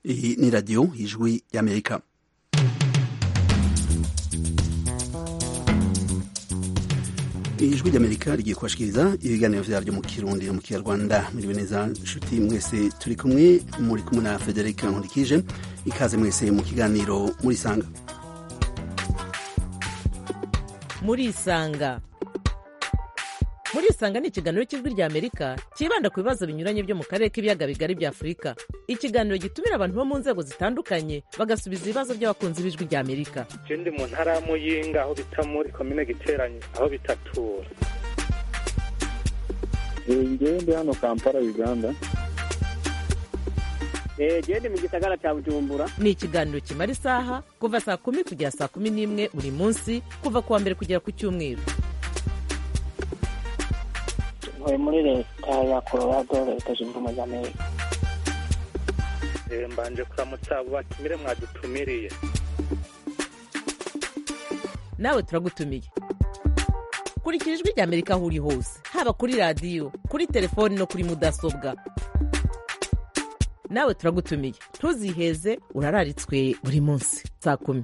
Iyi ni radiyo ijwi y'amerika ijwi ry'amerika rigiye kubashikiriza ibiganiro vyaryo mu kirundi no mu kinyarwanda muriwe neza nshuti mwese turi kumwe muri kumwe na frederic nkundikije ikaze mwese mu kiganiro murisanga murisanga murisanga ni ikiganiro cy'ijwi rya amerika cyibanda ku bibazo binyuranye byo mu karere k'ibiyaga bigari bya afurika ikiganiro gitumira abantu bo mu nzego zitandukanye bagasubiza ibibazo by'abakunzi b'ijwi rya amerika je ndi mu ntara ya muyinga aho bita muri komine giteranye aho bitatura ngewe ndi hano kampala uganda gende mu gisagara cya bujumbura ni ikiganiro kimara isaha kuva saa kumi kugera saa kumi n'imwe buri munsi kuva ku wa mbere kugera ku cyumweru ntuye muri leta ya colorado leta zunze ubumwe za amerika Eh, mbanje kuramutsa abo batumire mwadutumiriye nawe turagutumiye kurikira ijwi rya amerika aho uri hose haba kuri radiyo kuri telefoni no kuri mudasobwa nawe turagutumiye ntuziheze urararitswe buri munsi saa kumi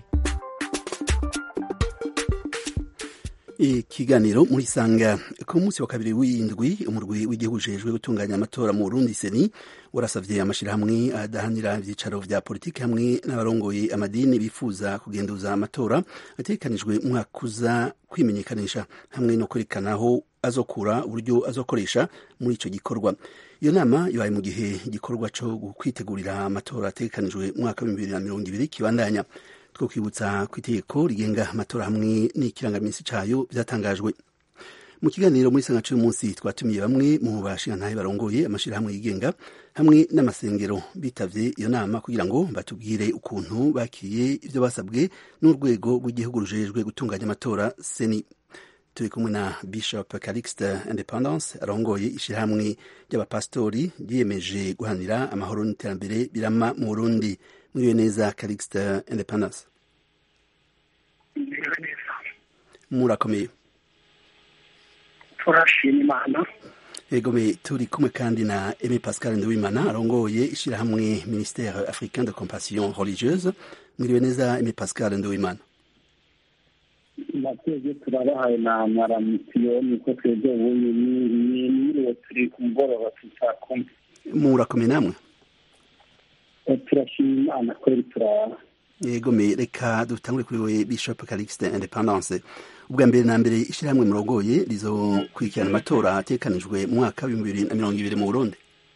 ikiganiro murisanga ku munsi wa kabiri w'indwi umurwi w'igihugu ujejwe gutunganya amatora mu burundi seni warasavye amashirahamwe adahanira ivyicaro vya politiki hamwe n'abarongoye amadini bifuza kugenduza amatora ategekanijwe umwaka uza kwimenyekanisha hamwe no kwerekanaho azokura uburyo azokoresha muri ico gikorwa iyo nama ibaye mu gihe igikorwa co kwitegurira amatora ategekanijwe umwaka w'ibihumbi bibiri na mirongo ibiri kibandanya two kwibutsa ku itegeko rigenga amatora hamwe n'ikirangaminsi cayo vyatangajwe mu kiganiro muri sanga c'uyu munsi twatumiye bamwe mu bashingantahe barongoye amashirahamwe yigenga hamwe n'amasengero bitavye iyo nama kugira ngo batubwire ukuntu bakiriye ivyo basabwe n'urwego rw'igihugu rujejwe gutunganya amatora seni turi kumwe na bishop calixte independence arongoye ishirahamwe ry'abapastori ryiyemeje guhanira amahoro n'iterambere birama mu burundi mwiriwe neza calixte independence Mwiriwe neza murakomeye turashima imana egome turi kumwe kandi na Aimé Pascal Nduwimana arongoye ishirahamwe ministère africain de compassion religieuse mwiriwe neza Aimé Pascal Nduwimana natwebwe turabahaye na maramisiyo niko twebwe ubu niriwe turi ku mugoroba tusa kumwe murakomeye namwe turashima imana kweri turaba egome reka dutangure kuri we bishop calixte independence ubwa mbere na mbere ishirahamwe murongoye rizokurikirana amatora atekanijwe mu mwaka w'ibihumbi bibiri na mirongo ibiri mu burundi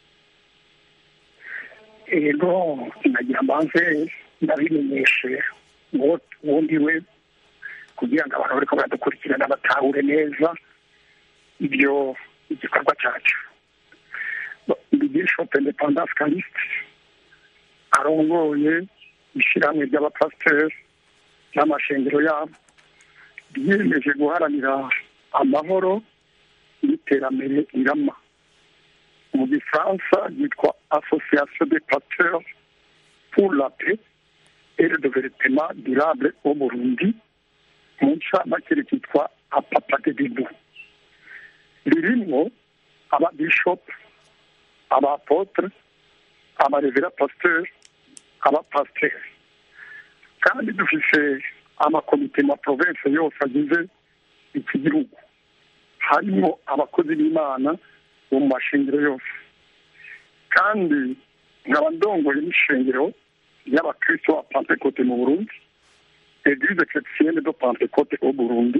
ego nagira mbanze ndabimenyeshe ngo ubundi we kugira ngo abantu bariko baradukurikirana batahure neza ibyo igikorwa cyacu ndi bishop independence caliste arongoye ishyirahamwe ry'abapasiteri n'amashengero yabo ryiyemeje guharanira amahoro n'iterambere irama mu gifaransa ryitwa association des pasteurs pour la paix et le développement durable au burundi mu ncamake rikitwa apapagedebu ririmwo ababishopu abapotre abarevera pasiteri abapasiteri kandi dufise amakomite ma province yose agize iki gihugu harimo abakozi b'imana bo mu mashengero yose kandi nkaba ndongoye n'ishengero ry'abakristo ba pentecote mu burundi eglise chrétienne de pentecote au burundi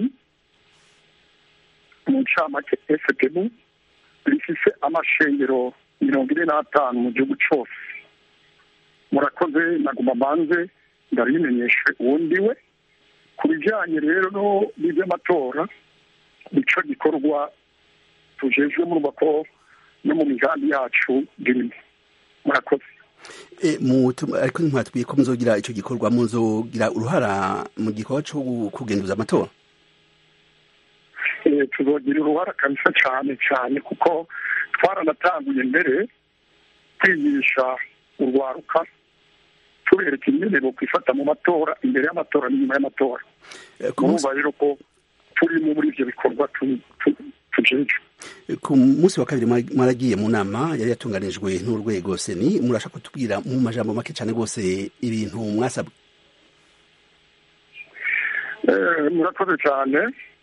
mu ncamake fpbu rifise amashengero mirongo ine n'atanu mu gihugu cose murakoze naguma banze ndabimenyeshe uwundi we ku bijyanye rero no n'iby'amatora nico gikorwa tujejwe murumva ko no mu migambi yacu birimo murakoze E, mu- tu- ariko ntimwatubwiye ko muzogira ico gikorwa muzogira uruhara mu gikorwa co gu- kugenduza amatora Eh, tuzogira uruhara kabisa cyane cyane kuko twaranatanguye mbere kwigisha urwaruka tubereka ingene bo kwifata mu matora imbere y'amatora n'inyuma y'amatora E, ku munsi- urumva rero ko turimo muri ivyo bikorwa tu- tu- tujejwe ku munsi wa kabiri mwaragiye mu nama yari yatunganijwe n'urwego seni murashaka kutubwira mu majambo make cyane rwose ibintu mwasabwe murakoze cyane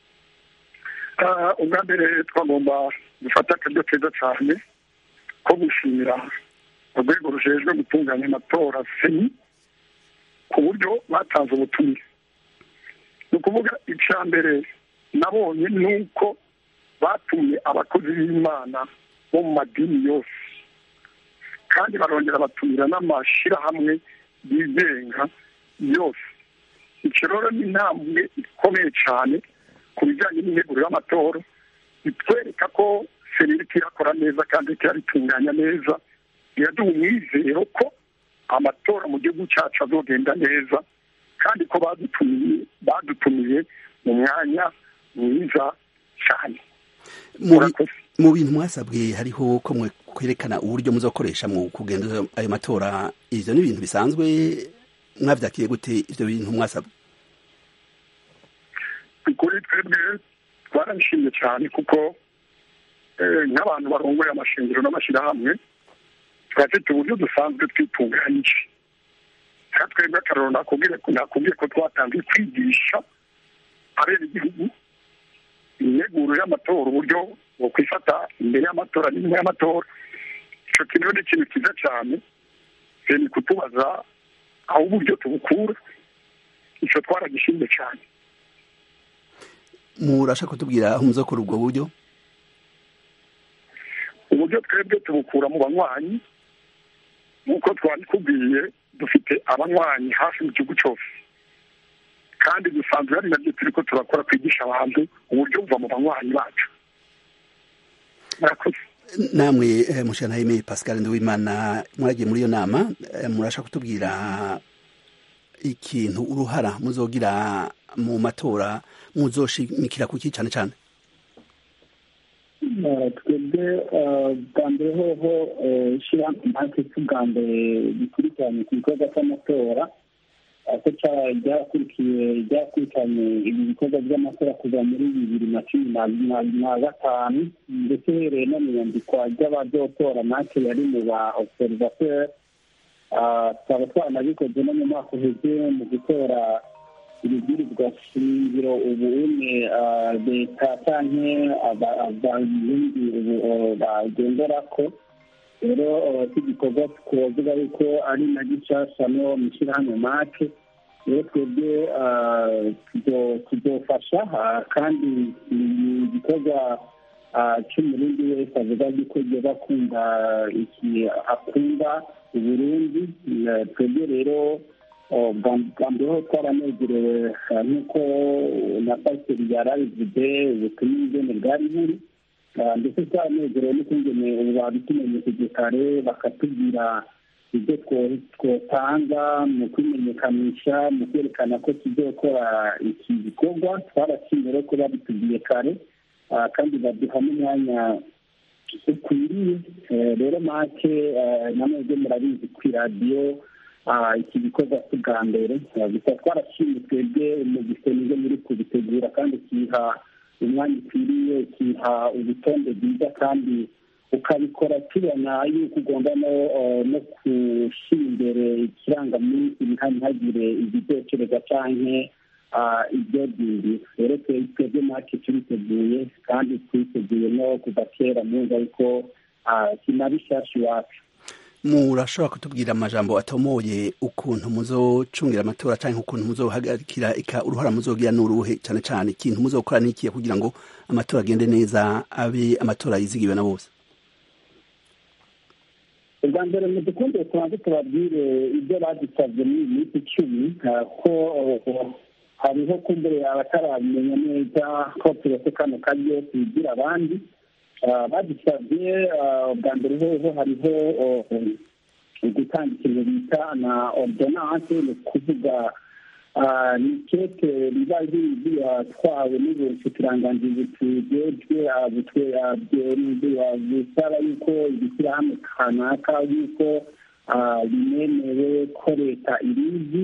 ubwa mbere twagomba gufata akaryo keza cyane ko gushimira urwego rujejwe gutunganya amatora seni ku buryo batanze ubutumire ni ukuvuga icya mbere nabonye ni uko batumye abakozi b'imana bo mu madini yose kandi barongera batumira n'amashyirahamwe yigenga yose icyo rero ni intambwe ikomeye cyane ku bijyanye n'integuro y'amatora bitwereka ko serivisi irakora neza kandi iratunganya neza biraduha umwizero ko amatora mu gihugu cyacu azogenda neza kandi ko badutumiye badutumiye mu mwanya mwiza cyane mu bintu mwasabwe hariho ko mwe kwerekana uburyo muzakoresha mu kugenda ayo matora ivyo ni ibintu bisanzwe mwavyakiye gute ivyo bintu mwasabwe kuri twebwe twarabishimye cyane kuko nk'abantu barongoye amashingiro n'amashyirahamwe turafite uburyo dusanzwe twitunganyije nka twebwe akararo nakubwiye ko twatangiye kwigisha abera igihugu integuro y'amatora uburyo bwo kwifata imbere y'amatora n'inyuma y'amatora icyo kintu ni ikintu cyiza cyane ni kutubaza aho uburyo tubukura icyo twaragishimye cyane murashaka kutubwira aho muzakora ubwo buryo uburyo twebwe tubukura mu banywanyi nk'uko twabikubwiye dufite abanywanyi hafi mu gihugu cyose kandi dusanzwe hari nabyo turi ko turakora kwigisha abantu uburyo buva mu banywanyi bacu murakoze namwe mushanahime pascal nduwimana mwaragiye muri iyo nama murashaka kutubwira ikintu uruhara muzogira mu matora muzoshimikira kuki cyane cyane twebwe bwa mbere hoho ishyirahamwe natwe bwa mbere bikurikiranye ku gikorwa cy'amatora ko ryakurikiye ryakurikiranye ibi bikorwa by'amatora kuva muri bibiri na cumi na gatanu ndetse uhereye no mu iyandikwa ry'abazotora natwe yari mu ba observateur tukaba twanabikoze no mu mwaka uheze mu gutora ibibwirizwa shingiro ubu umwe leta canke abarundi ubu bagendera ko rero iki gikorwa twovuga yuko ari na gishasha no mu ishyirahamwe make rero twebwe tuzofasha kandi igikorwa cy'umurundi wese avuga yuko yoba akunda iki akunda uburundi twebwe rero bwa mbere ho twaranezerewe nk'uko na pasiteri yari abivuze ubutumwa ingene bwari buri ndetse twaranezerewe n'ukungene ubu babitumenyesheje kare bakatubwira ibyo twotanga mu kwimenyekanisha mu kwerekana ko tuzokora iki gikorwa twarashimye rero ko babitubwiye kare kandi baduha n'umwanya ukwiriye rero make namwe murabizi ku iradiyo iki gikorwa si bwa mbere gusa twarashimye twebwe mu gisenge muri kubitegura kandi kiha umwanya ukwiriye kiha urutonde rwiza kandi ukabikora tubona yuko ugomba no gushyira imbere ikirangaminsi ntihagire ibidokereza cyangwa ibyo bindi rero twebwe make turiteguye kandi twiteguye no kuva kera mwumva yuko kinabishasha iwacu murashobora kutubwira amajambo atomoye ukuntu muzocungira amatora cyangwa ukuntu muzohagarikira ika uruhara muzogira n'uruhe cyane cyane ikintu muzokora n'ikiye kugira ngo amatora agende neza abe amatora yizigiwe na bose ubwa mbere mu dukunde tubanze tubabwire ibyo badusabye muri iyi minsi icumi ko hariho kumbere abatarabimenya neza ko turetse kano karyo tubigira abandi badusabye bwa mbere hoho hariho gutanga ikintu bita na ordonance ni ukuvuga ni keke riba ryatwawe n'ubushikiranganji butujejwe busaba yuko ibishyirahamwe kanaka yuko binemewe ko leta irizi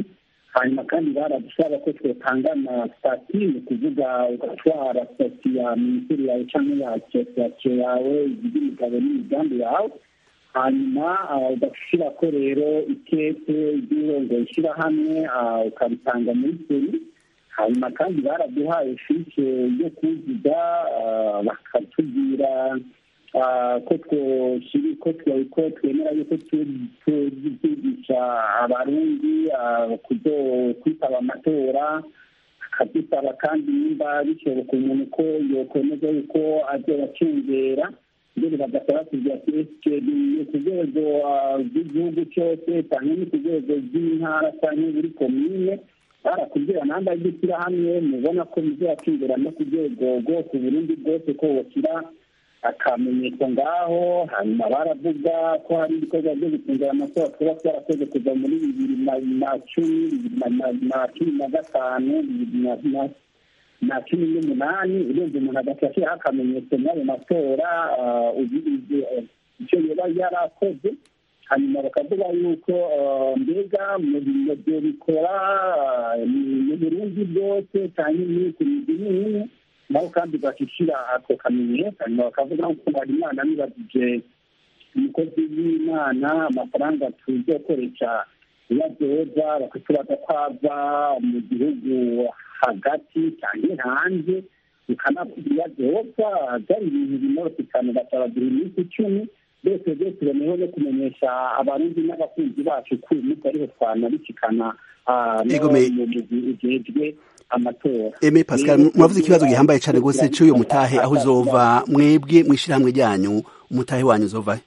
hanyuma kandi baradusaba ko twotangana sitati ni ukuvuga ugatwara sitati ya minisiteri yawe cyangwa ya asosiyasiyo yawe iby'imigabo n'imigambi yawe hanyuma ugashyira ko rero ikete ry'urongoye ishyirahamwe ukabitanga muri seri hanyuma kandi baraduhaye fiche yo kuzuza bakatubwira ko twoshyiri ko ko twemera yuko tuzigisha abarundi kwitaba amatora akadusaba kandi nimba bishoboka umuntu ko yokwemeza yuko azobacengera mbere bagasaba kugira ati esike ni ku rwego rw'igihugu cyose cyangwa ni ku rwego rw'intara cyangwa buri komine barakubwira namba y'ishyirahamwe mubona ko muzakingura no ku rwego rwose uburundi bwose ko washyira akamenyetso ngaho hanyuma baravuga ko hari ibikorwa byo gucungira amatora tuba twarakoze kuva muri bibiri na cumi bibiri na cumi na gatanu bibiri na cumi n'umunani urenze umuntu agaca ashyiraho akamenyetso muri ayo matora icyo yaba yarakoze hanyuma bakavuga yuko mbega mu byo bikora mu burundi bwose cyangwa muri ku migi n'imwe naho kandi bagashyira ako kamenyetso hanyuma bakavuga ko hari imana nibagije umukozi w'imana amafaranga tuzokoresha iyo adoza bakaturaza ko ava mu gihugu hagati cyangwa hanze bikanavuga iyo adoza byari ibintu binoroshye cyane basabagira iminsi icumi byose byose tuboneyeho no kumenyesha abarundi n'abakunzi bacu ko uyu munsi ariho twanabikikana mu ujejwe amatora eme pascal muravuze ikibazo gihambaye cyane rwose cy'uyu mutahe aho uzova mwebwe mu ishyirahamwe ryanyu umutahe wanyu uzovahe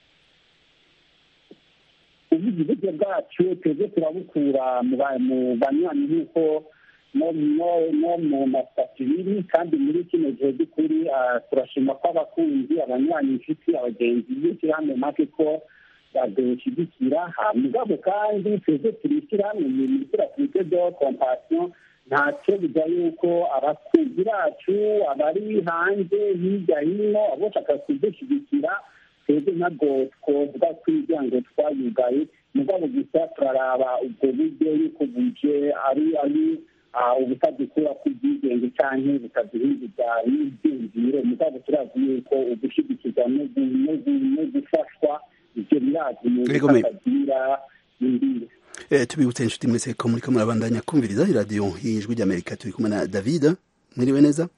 ubuzi uburyo bwacu twebwe turabukura mu banywanyi nk'uko no mu masitati biri kandi muri kino gihe by'ukuri turashima ko abakunzi abanywanyi inshuti abagenzi b'ishyirahamwe make ko badushyigikira mugabo kandi twebwe turishyira mu bintu turafite do kompasiyo ntacyo bijya yuko abakunzi bacu abari hanze hirya hino abashaka kudushyigikira twebwe ntabwo twovuga ko imiryango twayugaye mugabo gusa turaraba ubwo buryo yuko buje ari ari ubutadukura kw'ibyigenge cyangwa butaduhinduza n'ibyiyumviro mugabo turazi yuko ugushyigikirwa no gufashwa ibyo birazi mu bitagira imbibi tubibutse inshuti mwese ko muri kamwe murabandanya kumviriza iradiyo y'ijwi ry'amerika turi kumwe na david mwiriwe neza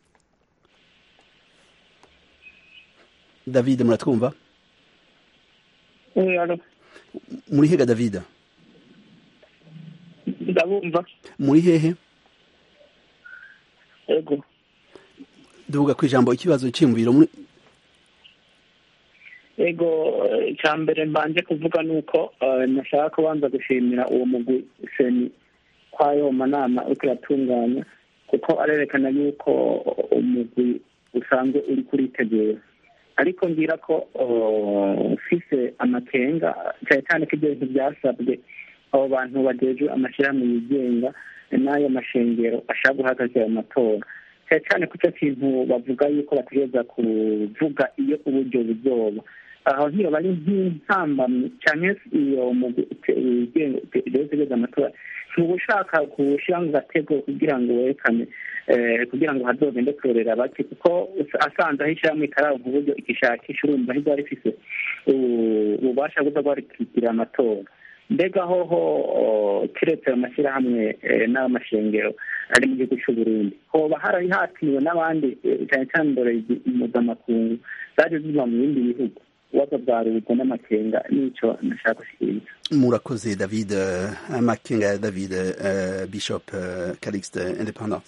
david muratwumva muri hega david ndabumva muri hehe yego duvuga ku ijambo ikibazo cyiyumviro muri yego icya mbere mbanje kuvuga ni uko nashaka kubanza gushimira uwo mugwi seni kw'ayo manama uriko uratunganya kuko arerekana yuko umugwi usanzwe uri kuritegura ariko ngira ko ufise amakenga cyane cyane ko ibyo bintu byasabwe abo bantu bagejwe amashyirahamwe yigenga n'ayo mashengero ashaka guhagarika ayo matora cyane cyane ku cyo kintu bavuga yuko bategereza kuvuga iyo uburyo buzoba aho nk'iyo bari nk'intambamyi cyane iyo utegereza amatora ntuba ushaka gushyira mu gatego kugira ngo werekane kugira ngo hazogende kurorera bake kuko asanze aho ishyirahamwe ikaraba mu buryo igishakisha urumva ntirwari rifise ububasha bwo rwarikikira amatora mbega hoho keretse ayo mashyirahamwe n'amashengero ari mu gihugu cy'u Burundi hoba harari hatiriwe n'abandi cyane cyane indorerezi mpuzamakungu zaje ziva mu bindi bihugu ibibazo bwa rubiko n'amakenga n'icyo nashaka gushyikiriza murakoze david amakenga ya david bishop calixte independence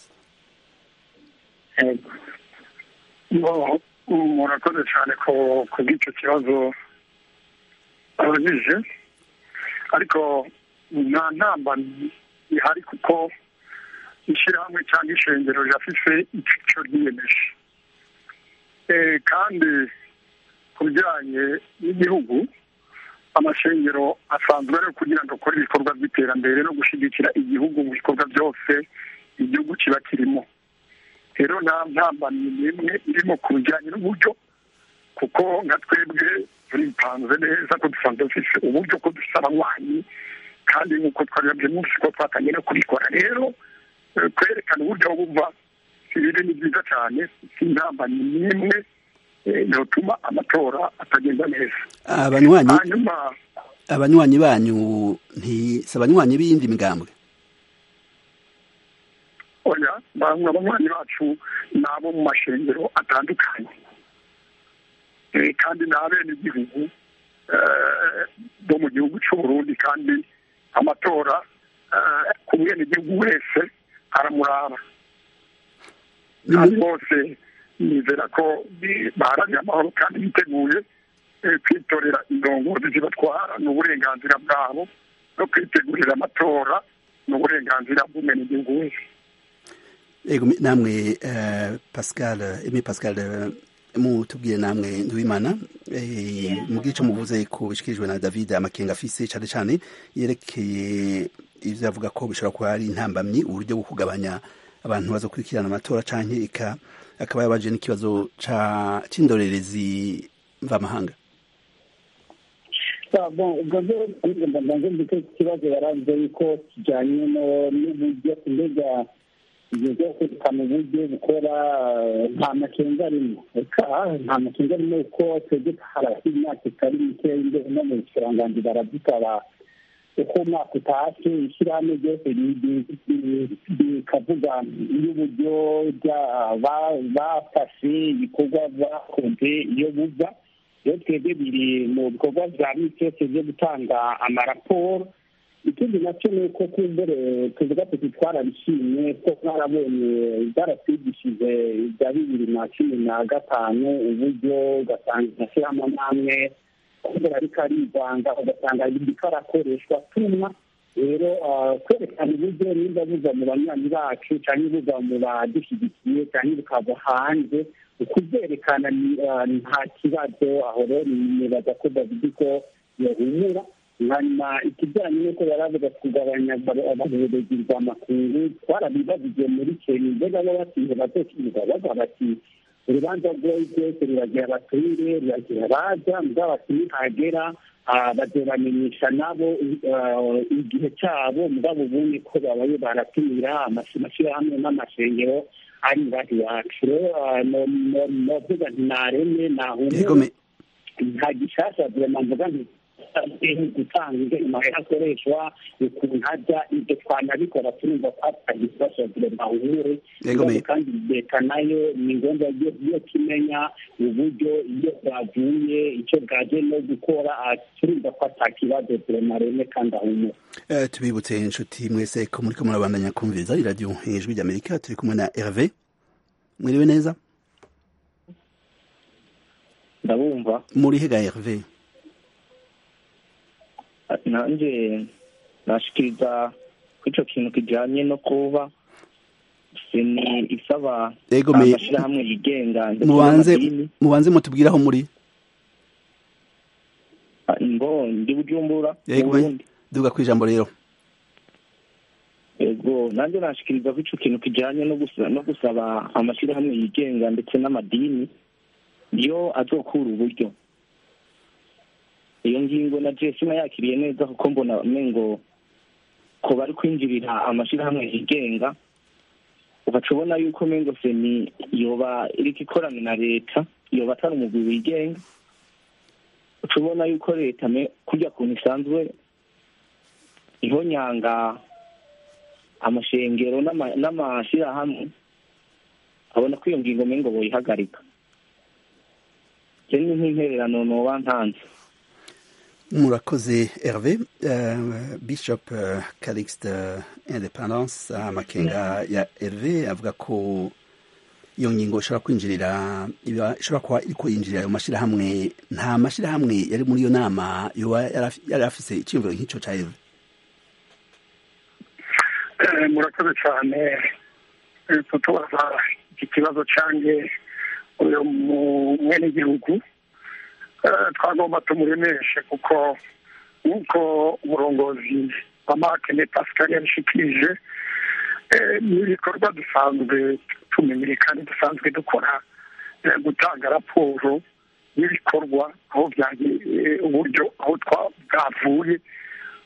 murakoze cyane ku bw'icyo kibazo abajije ariko nta ntamba ihari kuko ishyirahamwe cyangwa ishengero rirafise icyo ryiyemeje kandi ku bijyanye n'igihugu amashengero asanzwe ari kugira ngo akore ibikorwa by'iterambere no gushyigikira igihugu mu bikorwa byose igihugu kiba kirimo rero nta ntambamyi n'imwe irimo ku bijyanye n'uburyo kuko nka twebwe turipanze neza ko dusanzwe dufite uburyo ko dufite abanywanyi kandi nk'uko twabibabye munsi ko twatangiye no kubikora rero kwerekana uburyo bumva ibiri ni byiza cyane si intambamyi n'imwe yotuma amatora atagenda neza abanywanyi hanyuma abanywanyi banyu si abanywanyi b'iyindi migambwe oya bamwe abanywanyi bacu ni abo mu mashengero atandukanye kandi ni abenegihugu bo mu gihugu cy'u Burundi kandi amatora ku mwenegihugu wese aramuraba kandi bose nizera ko baharanira amahoro kandi biteguye kwitorera indongozi zibatwara ni uburenganzira bwabo no kwitegurira amatora ni uburenganzira bw'umwenegihugu wese ego namwe pascal emi pascal mutubwire namwe nduwimana mu gice muvuze ko bishikirijwe na david amakenga afise cyane cyane yerekeye ivyo avuga ko bishobora kuba ari intambamyi uburyo bwo kugabanya abantu bazokurikirana amatora canke ika akaba yabaje n'ikibazo c'indorerezi mvamahanga ubwo rero mbanze mbite ikibazo yaranze yuko kijanye n'uburyo mbega ibyo byo kwerekana uburyo bukora nta makenga arimo reka nta makenga arimo kuko twebwe harasi imyaka itari mike imbere no mu bukiranganji baradusaba uko umwaka utashe ishyirahamwe ryose rikavuga y'uburyo bafashe ibikorwa bakoze iyo buva iyo twebwe biri mu bikorwa bya misi yose byo gutanga amaraporo ikindi nacyo ni uko kumbere tuvuga tuti twarabishimye ko twarabonye byaratwigishije ibya bibiri na cumi na gatanu uburyo ugasanga amashyirahamwe n'amwe kumbera ariko arivanga ugasanga ariko arakoreshwa tumwa rero kwerekana uburyo nimba buza mu banywanyi bacu cyangwa buza mu badushyigikiye cyangwa bukava hanze ukubyerekana nta kibazo aho rero nibaza ko david ko yahumura hanyuma ikijyanye n'uko yari avuga kugabanya abayobozi bwa makungu twarabibabije muri kenya mbega bo batinze bazokiga bavuga bati urubanza rwoyi rwose ruragira abaturire ruragira abaza mugabo bati nihagera bazobamenyesha nabo igihe cyabo mugabo ubundi ko babaye baratumira amashyirahamwe n'amashengero ari ngaho iwacu rero novuga nti nareme nahumure nta gishasha vrema mvuga nti gutanga ingene akoreshwa ukuntu hajya ibyo twanabikora turumva ko atagifasha vrema uhure kandi leta nayo ni ngombwa yo kimenya uburyo iyo bwavuye icyo bwaje no gukora turumva ko atakibazo vrema reme kandi ahumure tubibutse inshuti mwese ko muriko murabandanya kumviriza iradiyo ijwi ry'amerika turi kumwe na herve mwiriwe neza ndabumva muri hega herve nanjye nashikiriza ko icyo kintu kijyanye no kuba seni isaba amashyirahamwe yigenga mubanze mutubwire aho muri ngo ndi bujumbura duga ku ijambo rero yego nanjye nashikiriza ko icyo kintu kijyanye no gusaba amashyirahamwe yigenga ndetse n'amadini yo azokura uburyo iyo ngingo na jesi nayakiriye neza kuko mbona ngo ko bari kwinjirira amashyirahamwe yigenga ugaca ubona yuko mengo seni yoba iriko ikorana na leta yoba atari umugwi wigenga uca ubona yuko leta kurya kuntu isanzwe ihonyanga amashengero n'amashyirahamwe abona ko iyo ngingo mengo boyihagarika ni nk'intererano noba ntanze murakoze herve uh, bishop uh, calixte uh, independance amakenga ya herve avuga ko iyo ngingo ishobora kwinjirira ishobora kuba iriko yinjirira ayo mashyirahamwe nta mashyirahamwe yari muri iyo nama yoba yari afise iciyumviro nk'ico ca herve murakoze cyane kutubaza iki kibazo cange uyu mwenegihugu twagomba tumuremeshe kuko nk'uko umurongozi wa makene pascal yabishikirije n'ibikorwa dusanzwe tumenyere kandi dusanzwe dukora gutanga raporo y'ibikorwa aho uburyo aho bwavuye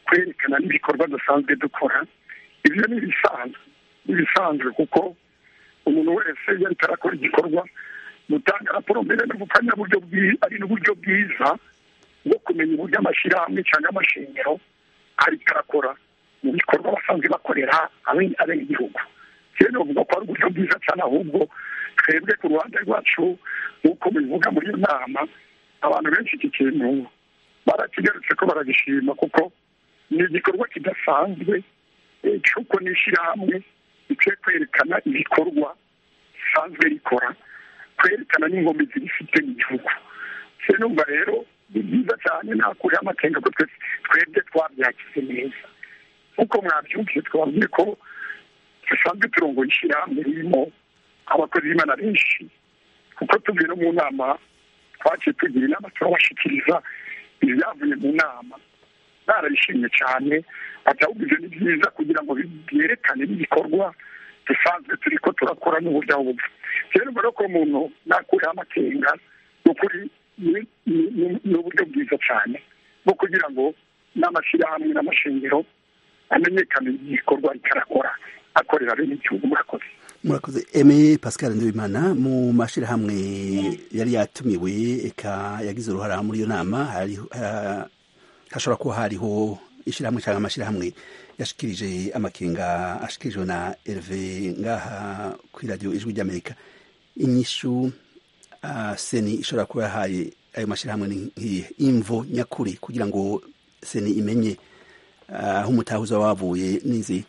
kwerekana n'ibikorwa dusanzwe dukora ibyo ni ibisanzwe ni ibisanzwe kuko umuntu wese iyo ariko arakora igikorwa gutanga raporo mbere no gukanya buryo ari n'uburyo bwiza bwo kumenya uburyo amashyirahamwe cyangwa amashingiro ariko arakora mu bikorwa basanzwe bakorera abenegihugu rero bavuga ko ari uburyo bwiza cyane ahubwo twebwe ku ruhande rwacu nk'uko bivuga muri iyo nama abantu benshi iki kintu barakigarutse ko baragishima kuko ni igikorwa kidasanzwe cy'uko n'ishyirahamwe rikwiye kwerekana ibikorwa risanzwe rikora kwerekana n'ingombe zibifite mu gihugu se numva rero ni byiza cyane nakuriho amakenga ko twebwe twabyakize neza nk'uko mwabyumvise twabwiye ko dusanzwe turongoye ishyirahamwe ririmo abakozi b'imana benshi kuko tuvuye no mu nama twaciye tugira inama turabashikiriza ibyavuye mu nama barabishimye cyane ahubwo ibyo ni byiza kugira ngo byerekane n'ibikorwa dusanzwe turi ko turakora n'uburyo aho bupfa rero mbere ko umuntu nakuriho amakenga ni ukuri ni uburyo bwiza cyane bwo kugira ngo n'amashyirahamwe n'amashingiro amenyekane igikorwa rikarakora akorera bene igihugu murakoze murakoze eme pascal ndabimana mu mashyirahamwe yari yatumiwe eka yagize uruhara muri iyo nama hashobora kuba hariho ishyirahamwe cyangwa amashyirahamwe yashikirije amakenga ashikirijwe na Herve ngaha kuri radiyo ijwi ry'amerika inyishu seni ishobora kuba yahaye ayo mashyirahamwe nk'iyi imvo nyakuri kugira ngo seni imenye aho umutahuza wavuye n'izi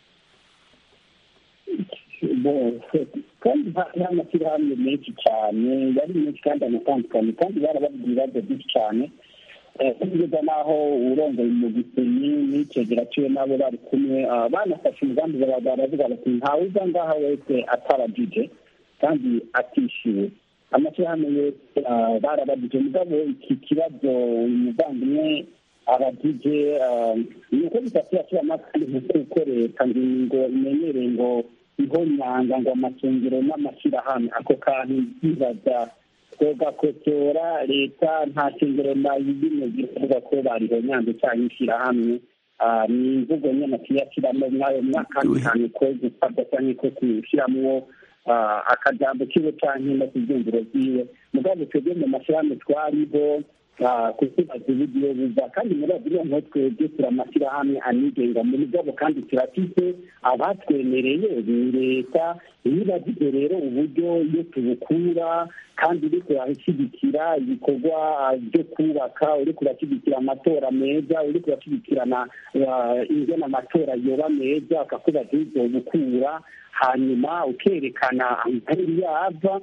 kandi hari amashyirahamwe menshi cyane yari menshi kandi anatandukanye kandi barababwira ibibazo byinshi cyane kugeza n'aho urongoye mu gisenyi n'icegera ciwe n'abo bari kumwe banafashe umugambi baravuga bati ntawe uza ngaha wese ataragije kandi atishyuwe amashyirahamwe yose barabagije mugabo iki kibazo umuvandimwe abagije ni uko bitatu yashyira amakandi nk'uko leta ngo imenyereye ngo iho nyanga ngo amasengero n'amashyirahamwe ako kantu bibaza twogakotora leta nta shingiro nayizimwe zivuga ko bariho nyanza cyangwa ishyirahamwe ni imvugo nyine tuyashyiramo mw'ayo mwaka cyane ko gusabwa cyangwa ko kushyiramo akajambo kiwe cyangwa no kubyumviro byiwe mugabo twebwe mu mashyirahamwe twariho kutubaza uburyo buva kandi muri buriya nko twebwe turi amashyirahamwe anigenga mu mugabo kandi turafite abatwemereye ni leta nibagize rero uburyo iyo tubukura kandi uri kurashyigikira ibikorwa byo kubaka uri kurashyigikira amatora meza uri kurashyigikirana ingena amatora yoba meza akakubaza ibyo bukura hanyuma ukerekana aho yava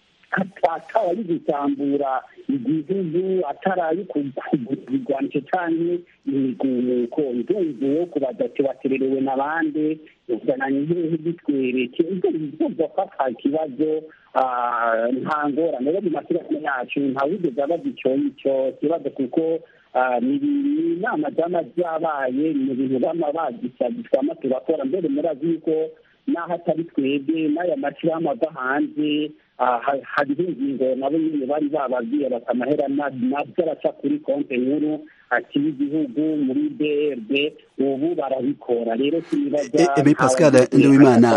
ataraye gusambura igihugu ataraye kugurwanisha cyane imigumuko ndumva wo kubaza ati batererewe n'abandi uzananye hehe bitwereke ibyo bivuga ko ata kibazo nta ngorane rero mu mashyirahamwe yacu ntawigeze abaza icyo icyo kibazo kuko ni inama zaba zabaye mu bintu bama bagisabye twama turakora mbere murazi yuko n'aho atari twebwe n'aya mashyirahamwe ava hanze hariho ingingo nabo nyine bari bababwiye bati amahera nabyo araca kuri konti nkuru akiri igihugu muri brd ubu barabikora rero eme pascal nduwimana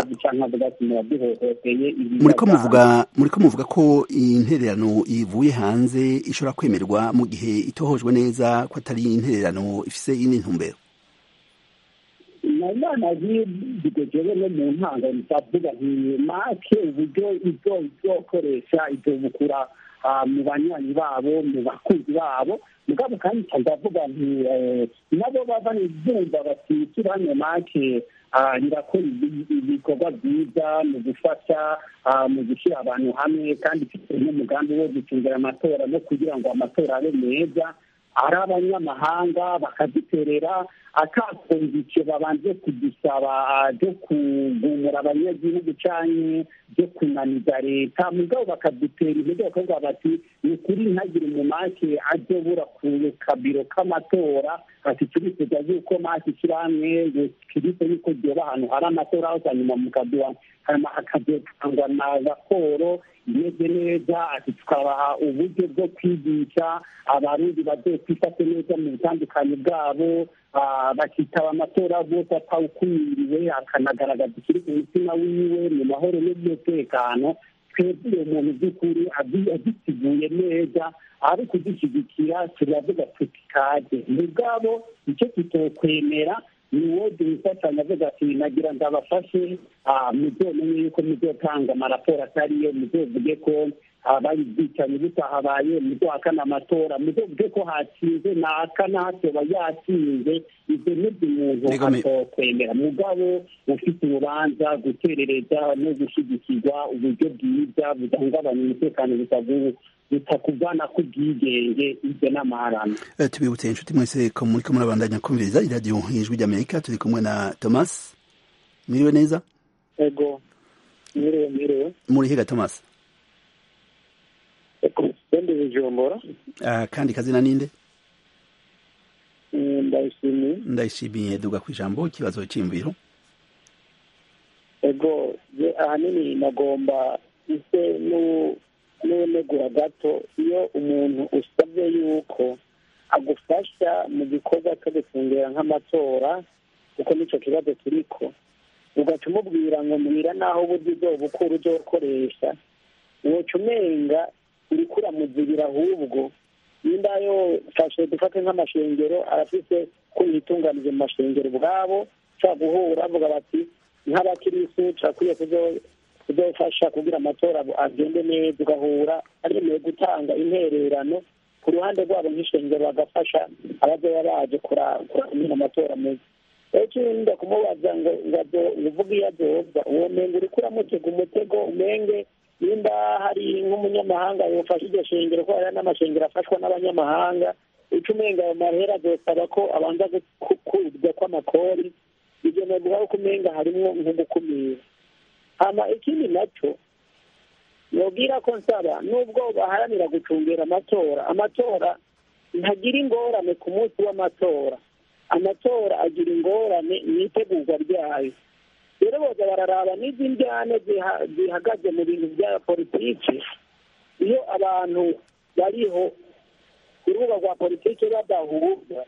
muriko muvuga muriko muvuga ko intererano ivuye hanze ishobora kwemerwa mu gihe itohojwe neza ko atari intererano ifise iyindi ntumbero inama zigejeje no mu ntango ndavuga nti make uburyo ibyo izokoresha ibyo bukura mu banywanyi babo mu bakunzi babo mugabo kandi ndavuga nti nabo baba bumva bati turane make rirakora ibikorwa byiza mu gufasha mu gushyira abantu hamwe kandi ifite n'umugambi wo gucungira amatora no kugira ngo amatora abe meza ari abanyamahanga bakaziterera atakumvice babanje kudusaba byo kugumura abanyagihugu cyane byo kunaniza leta mugabo bakadutera intege bakavuga bati ni ukuri ntagire umumake ajye bura ku kabiro k'amatora ati turifuza yuko make ishyirahamwe kirise yuko ryoba ahantu hari amatora aho hanyuma mukaduha hanyuma hakazotangwa na raporo imeze neza ati tukabaha uburyo bwo kwigisha abarundi bazokwifate neza mu butandukanye bwabo bakitaba amatora bose atawukumiriwe akanagaragaza ikiri ku mutima wiwe mu mahoro n'umutekano twebwe uwo muntu by'ukuri agiteguye neza ari kudushyigikira turavuga tuti kaje mugabo icyo tutokwemera ni uwo dufatanya avuga ati nagira ngo abafashe muzomenye yuko muzotanga amaraporo atariyo muzovuge ko habaye ubwicanyi butahabaye muzohakana amatora muzovuge ko hatsinze naka natoba yatsinze ibyo nibyo umuntu atokwemera mugabo ufite urubanza guterereza no gushyigikirwa uburyo bwiza budahungabanya umutekano butavuga bitakuvana ku bwigenge ibyo n'amaharane tubibutse inshuti mwese ko muri ko murabandanya kumviriza iradiyo ijwi ry'amerika turi kumwe na thomas mwiriwe neza ego mwiriwe mwiriwe muri higa thomas sende bujumbura kandi kazina ninde ndayishimiye ndayishimiye duga ku ijambo ikibazo cy'imviro ego ahanini nagomba ise n'unegura gato iyo umuntu usabye yuko agufasha mu gikorwa cyo gufungura nk'amatora kuko nicyo kibazo kiriko ugaca umubwira ngo mbwira n'aho uburyo ubwo bukuru ujya ukoresha woca umenga uriko uramuzibira ahubwo nimba yofashe dufate nk'amashengero arafise ko yitunganije mu mashengero ubwabo ushobora guhura bavuga bati nk'abakirisitu turakwiye kuzofasha kugira amatora agende neza ugahura aremewe gutanga intererano ku ruhande rwabo nk'ishengero bagafasha abazoba baje kuramira amatora meza rero ikindi kumubaza ngo uvuge iyo azoza uwo menga uriko uramutega umutego umenge nimba hari nk'umunyamahanga yofasha iryo shengero ko hariho n'amashengero afashwa n'abanyamahanga uca umenga ayo mahera azosaba ko abanza gukurwa kw'amakori ibyo navuga ko umenga harimwo nko gukumira hama ikindi nacyo nobwira ko nsaba nubwo baharanira gucungera amatora amatora ntagira ingorane ku munsi w'amatora amatora agira ingorane mu itegurwa ryayo rero boza bararaba n'izi njyane zihagaze mu bintu bya politiki iyo abantu bariho ku rubuga rwa politiki badahuza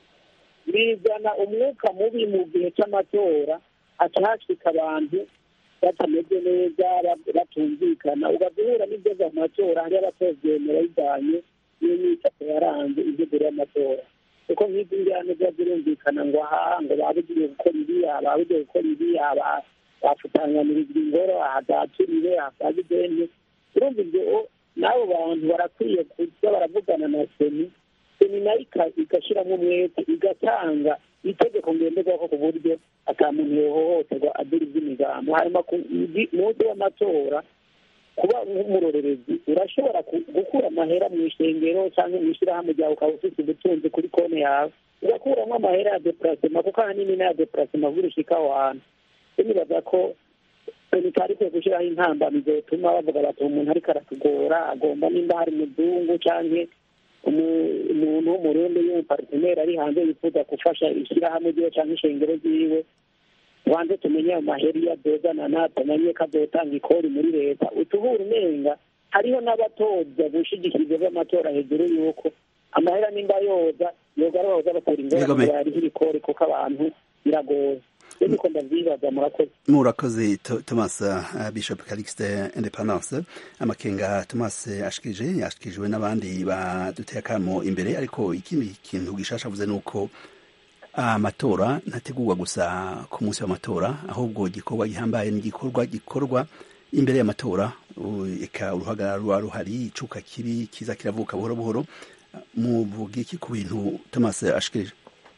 bizana umwuka mubi mu gihe cy'amatora hatahashika abantu batameze neza batumvikana ugahura n'ibyo mu matora hariyo abatobyemera bijyanye n'imyifato yaranze integuro y'amatora kuko nk'izi njyane ziba zirumvikana ngo aha ngo babugiye gukora iriya babugiye gukora iriya bafutanganirizwa ingoro ahadaturire ahasagideni urumva ibyo n'abo bantu barakwiye kuza baravugana na seni seni nayo igashyiramo umwete igatanga itegeko ngenderwaho ku buryo ata muntu yohohoterwa adura iby'imigambo hanyuma ku munsi w'amatora kuba nk'umurorerezi urashobora gukura amahera mu ishengero cyangwa mu ishyirahamwe ryawe ukaba ufite ubutunzi kuri konti yawe ugakuramo amahera ya depurasema kuko ahanini n'aya depurasema burishika aho hantu nibaza ko itari ikwiye gushyiraho intambamizo zituma bavuga bati umuntu ariko aratugora agomba nimba hari umuzungu cyangwa umuntu w'umurundi y'umuparteneri ari hanze yifuza gufasha ishyirahamwe ryiwe cyangwa ishengero ryiwe wanze tumenye ayo mahera iyo adozana natamenye ko azotanga ikori muri leta utubura umenga hariho n'abatoza gushigikira by'amatora hejuru y'uko amahera nimba yoza yoga ari bahoza batera ingorane yariho ibikori kuko abantu biragoye niko ndavyibaza murakoze murakoze thomas uh, bishop calixte independence amakenga thomas ashikije yashikirijwe n'abandi baduteye akamo imbere ariko ikindi kintu gishasha avuze ni uko amatora ntategurwa gusa ku munsi w'amatora ahubwo igikorwa gihambaye ni igikorwa gikorwa imbere y'amatora eka uruhagarara ruba ruhari icuka kibi kiza kiravuka buhoro buhoro muvuga iki ku bintu thomas ashikirije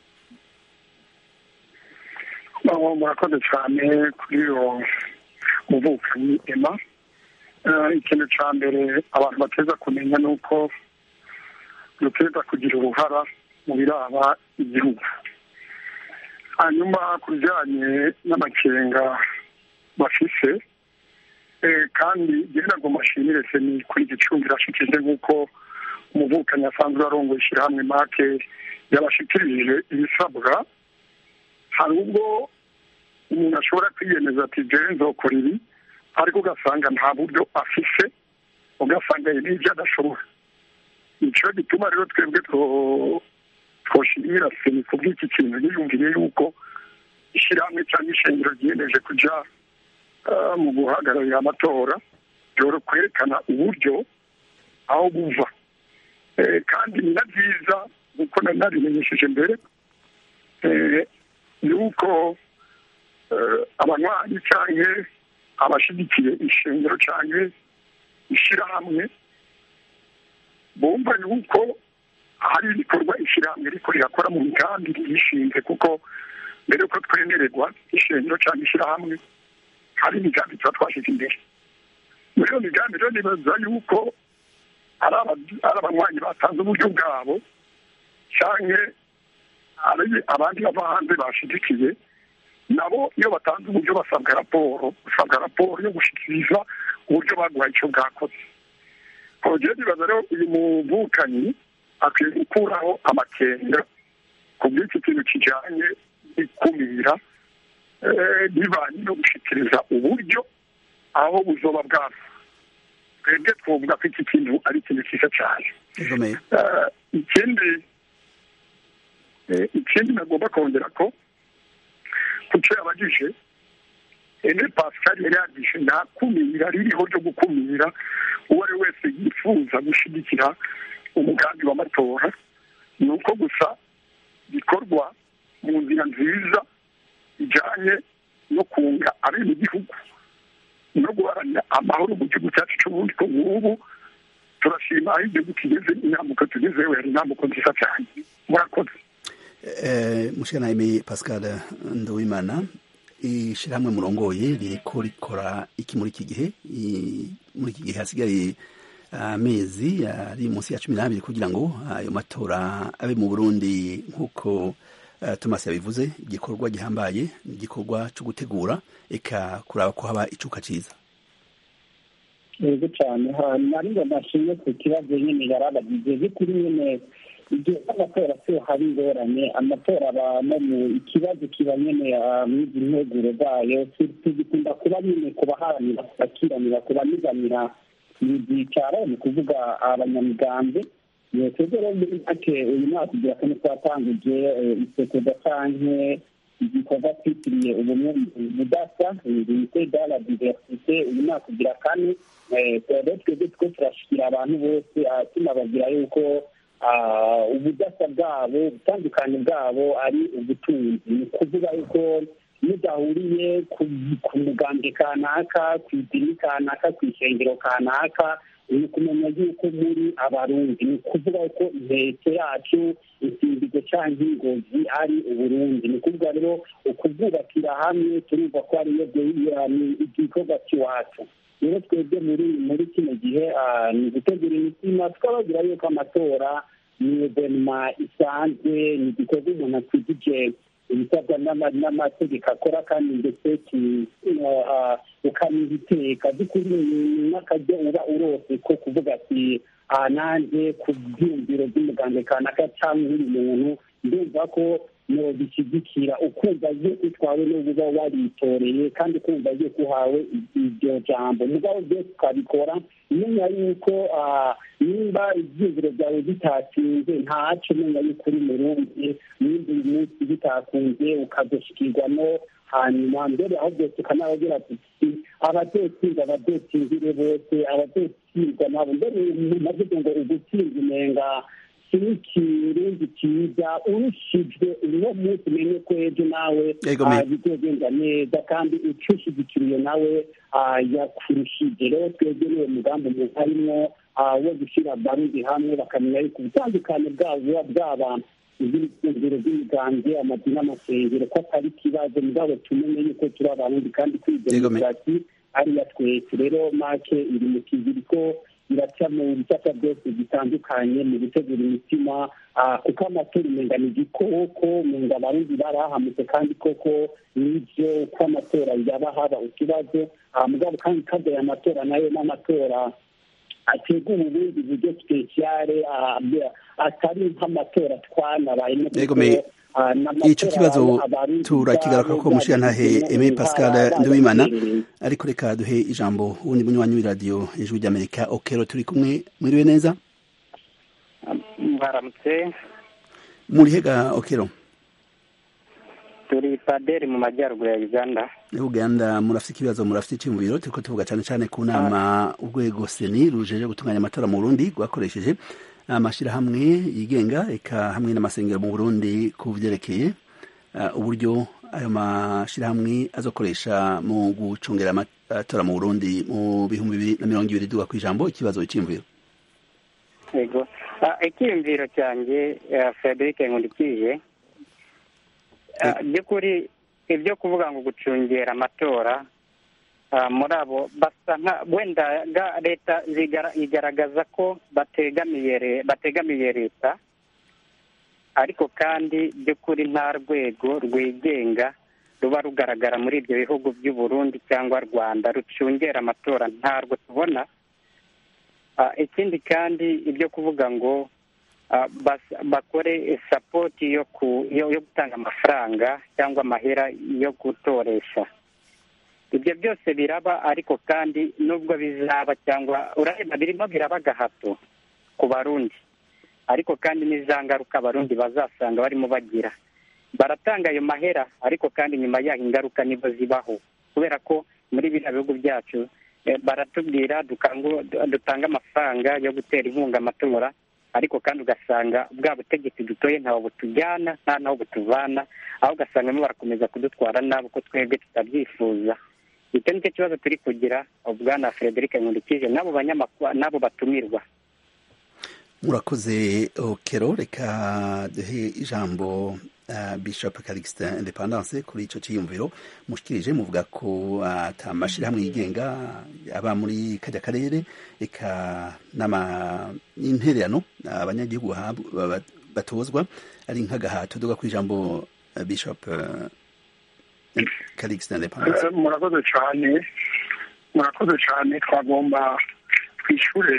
murakoze cyane kuri iyo muvukanyi ema ikintu cya mbere abantu bateza kumenya ni uko duteza kugira uruhara mu biraba igihugu hanyuma ku bijyanye n'amakenga bafise kandi genda ngo mashimire se ni kuri gicumbi irashikije nk'uko umuvukanyi asanzwe arongoye ishyirahamwe make yabashikirije ibisabwa hari ubwo umuntu ashobora kwiyemeza ati jewe nzokora ibi ariko ugasanga nta buryo afise ugasanga n'ibyo adashobora nicyo gituma rero twebwe twoshimira seni ku bw'iki kintu yiyumviye yuko ishyirahamwe cyangwa ishengero ryiyemeje kujya mu guhagararira amatora byoro kwerekana uburyo aho buva kandi ni na byiza nk'uko nabimenyesheje mbere yuko abanywanyi cyangwa abashyigikiye ishengero cyangwa ishyirahamwe bumva yuko hari ibikorwa ishyirahamwe riko rirakora mu migambi ryishinze kuko mbere yuko twemererwa ishengero cyangwa ishyirahamwe hari imigambi tuba twashyize imbere muri iyo migambi rero nibaza yuko ari abanywanyi batanze uburyo bwabo cyangwa abandi bava hanze bashyigikiye nabo iyo batanze uburyo basabwa raporo basabwa raporo yo gushyikiriza uburyo baguhaye icyo bwakoze kongera nibaza rero uyu muvukanyi akwiye gukuraho amakenga ku bw'iki kintu kijyanye n'ikumira bivanye no gushyikiriza uburyo aho buzoba bwava twebwe twavuga ko iki kintu ari ikintu cyiza cyane ikindi ikindi nagomba kongera ko kuco yabagije ene pascal yari yagije nta kumira ririho ryo gukumira uwo ari wese yifuza gushyigikira umugambi w'amatora ni uko gusa bikorwa mu nzira nziza ijyanye no kunga abenegihugu no guharanira amahoro mu gihugu cyacu cy'ubundi ko nk'ubu turashima aho igihugu kigeze intambuko tugezeho yari intambuko nziza cyane murakoze mushikana pascal nduwimana ishyirahamwe murongoye ririko rikora iki muri iki gihe muri iki gihe hasigaye amezi ari munsi ya cumi n'abiri kugira ngo ayo matora abe mu burundi nk'uko thomas yabivuze igikorwa gihambaye igikorwa cyo gutegura eka kuraba ko haba icuka cyiza yego cyane nari ngo nashimye ku kibazo nyine yarabagize by'ukuri nyine igihe cy'amatora se hari ingorane amatora aba no mu ikibazo kiba nyine mw'izi nteguro zayo tugikunda kuba nyine ku baharanira bakiranira ku baniganira ibyicaro ni ukuvuga abanyamigambi twebwe rero muri make uyu mwaka ugira kane twatangije isekeza canke igikorwa twitiriye ubumwe budasa unité de la diversité uyu mwaka ugira kane rero twebwe two turashikira abantu bose tunababwira yuko ubudasa bwabo ubutandukane bwabo ari ubutunzi ni ukuvuga yuko mudahuriye ku mugambwe kanaka ku idini kanaka ku ishengero kanaka ni ukumenya yuko muri abarundi ni ukuvuga ko inteko yacu insimbizo cyangwa ingozi ari uburundi ni ukuvuga rero ukubwubakira hamwe turumva ko ariyo igikorwa cy'iwacu rero twebwe muri muri kino gihe ni gutegura imitima twababwira yuko amatora ni evenema isanzwe ni igikorwa umuntu atwigije ibisabwa n'amategeko akora kandi ndetse ukaniha iteka by'ukuri n'akaryo uba urose ko kuvuga ati nanjye ku byiyumviro by'umuganga kanaka cyangwa undi muntu ndumva ko bishyigikira ukumva iyo utwawe n'uba waritoreye kandi ukumva iyo uhawe iryo jambo mugabo byose ukabikora umenya yuko nimba ibyiyumviro byawe bitatsinze ntaco umenya yuko uri murundi n'indi munsi bitakunze ukazashikirwa no hanyuma mbere aho byose ukanababwira tuti abadotsinda abadotsinzire bose abadotsinda nabo mbere navuze ngo ugutsinda umenga ikirundi cyiza urushijwe uno munsi umenye ko ejo nawe bizogenda neza kandi ucushigikiriye nawe yakurushije rero twebwe niwo mugambi umuntu arimo wo gushyira barundi hamwe bakamenya yuko ubutandukane bwabo buba bwaba iby'ibicuruziro by'imigambwe amadini n'amasengero ko atari ikibazo mugabo tumenye yuko turi abarundi kandi kuri demokarasi ariya twese rero make iri mu kiziri ko iraca mu bisata byose bitandukanye mu gutegura imitima kuko amatora umenga ni igikoko umenga abarundi barahamutse kandi koko nibyo uko amatora yaba haba ikibazo mugabo kandi kadoye amatora nayo n'amatora ategura ubundi buryo sipesiyare atari nk'amatora twanabayemo icyo kibazo turakigaruka ko mushirantahe Aimé Pascal Nduwimana ariko reka duhe ijambo wundi munywanyi w'iradiyo ijwi ry'Amerika okero turi kumwe mwiriwe neza mwaramutse muri hega okero turi paderi mu majyaruguru ya uganda uganda murafite ikibazo murafite icyumviro turiko tuvuga cyane cyane ku nama urwego seni rujeje gutunganya amatora mu burundi rwakoresheje amashyirahamwe yigenga eka hamwe n'amasengero mu burundi ku vyerekeye uh, uburyo ayo mashyirahamwe azokoresha mu gucungera amatora mu burundi mu bihumbi bibiri na mirongo ibiri duga ku ijambo ikibazo cy'imviro yego icyiyumviro cyanjye frederic nkundikije by'ukuri ibyo kuvuga ngo gucungera amatora muri abo basa nka wenda leta igaragaza ko bategamiye leta ariko kandi by'ukuri nta rwego rwigenga ruba rugaragara muri ibyo bihugu by'u Burundi cyangwa rwanda rucungera amatora ntarwo tubona ikindi kandi ibyo kuvuga ngo bakore sapoti yo gutanga amafaranga cyangwa amahera yo gutoresha ibyo byose biraba ariko kandi nubwo bizaba cyangwa urareba birimo biraba agahato ku barundi ariko kandi n'iza ngaruka abarundi bazasanga barimo bagira baratanga ayo mahera ariko kandi nyuma yaho ingaruka nibo zibaho kubera ko muri biriya bihugu byacu baratubwira dutanga amafaranga yo gutera inkunga amatora ariko kandi ugasanga bwa butegetsi dutoye ntaho butujyana nta naho butuvana aho ugasanga barimo barakomeza kudutwara nabi uko twebwe tutabyifuza icyo nicyo kibazo turi kugira bwana frederic nkundikije n'abo banyamakuru n'abo batumirwa murakoze okero reka duhe ijambo bishop calixte independance kuri icyo cyiyumviro mushikirije muvuga ko ata mashyirahamwe yigenga aba muri kajya karere reka n'intererano abanyagihugu batozwa ari nk'agahato duga ku ijambo bishop calixte independance murakoze cyane murakoze cyane twagomba twishyure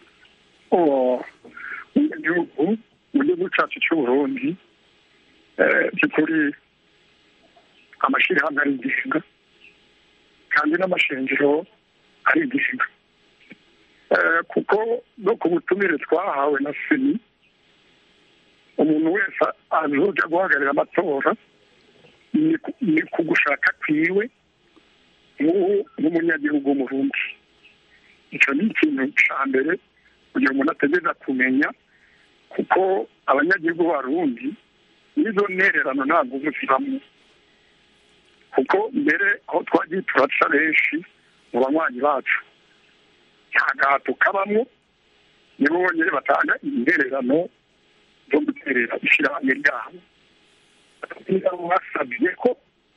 umunyagihugu mu gihugu cyacu cy'uburundi by'ukuri amashyirahamwe arigenga kandi n'amashengero arigenga kuko no ku butumire twahawe na seni umuntu wese azoja guhagararira amatora ni ku gushaka kwiwe nk'umunyagihugu w'umurundi icyo ni ikintu cya mbere kugira umuntu ategereza kumenya kuko abanyagihugu b'abarundi n'izo ntererano ntabwo zibamo kuko mbere aho twagiye turaca benshi mu banywanyi bacu nta gahato kabamo nibo bonyine batanga intererano zo guterera ishyirahamwe ryabo basabye ko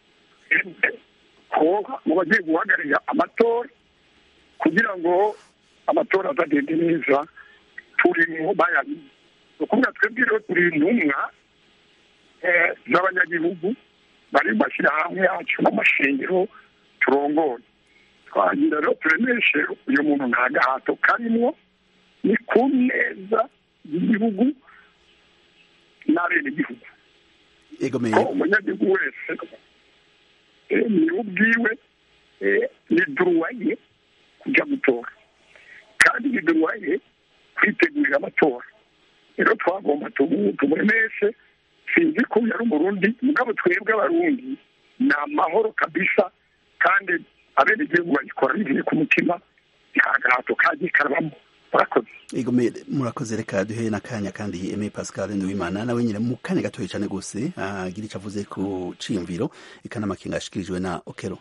koga mu bagiye guhagararira amatora kugira ngo amatora azagende neza turimo bayamenye ni ukuvuga twebwe rero turi intumwa z'abanyagihugu bari mu mashyirahamwe yacu n'amashengero turongoye twagira rero turemeshe uyu muntu nta gahato karimo ni ku neza y'igihugu n'abenegihugu ko umunyagihugu wese ni ubwiwe ni duruwaye kujya gutora kandi ni duruwaye kwitegurira amatora rero twagomba tumuremeshe sinzi ko yari umurundi mugabo twebwe abarundi ni amahoro kabisa kandi abenegihugu bayikora bivuye ku mutima nta gahato kagiye karabamo murakoze murakoze reka duhe n'akanya kandi eme pascal nduwimana nawe nyine mu kanya gatoya cyane rwose agira icyo avuze ku ciyumviro ikanamakenga yashikirijwe na okero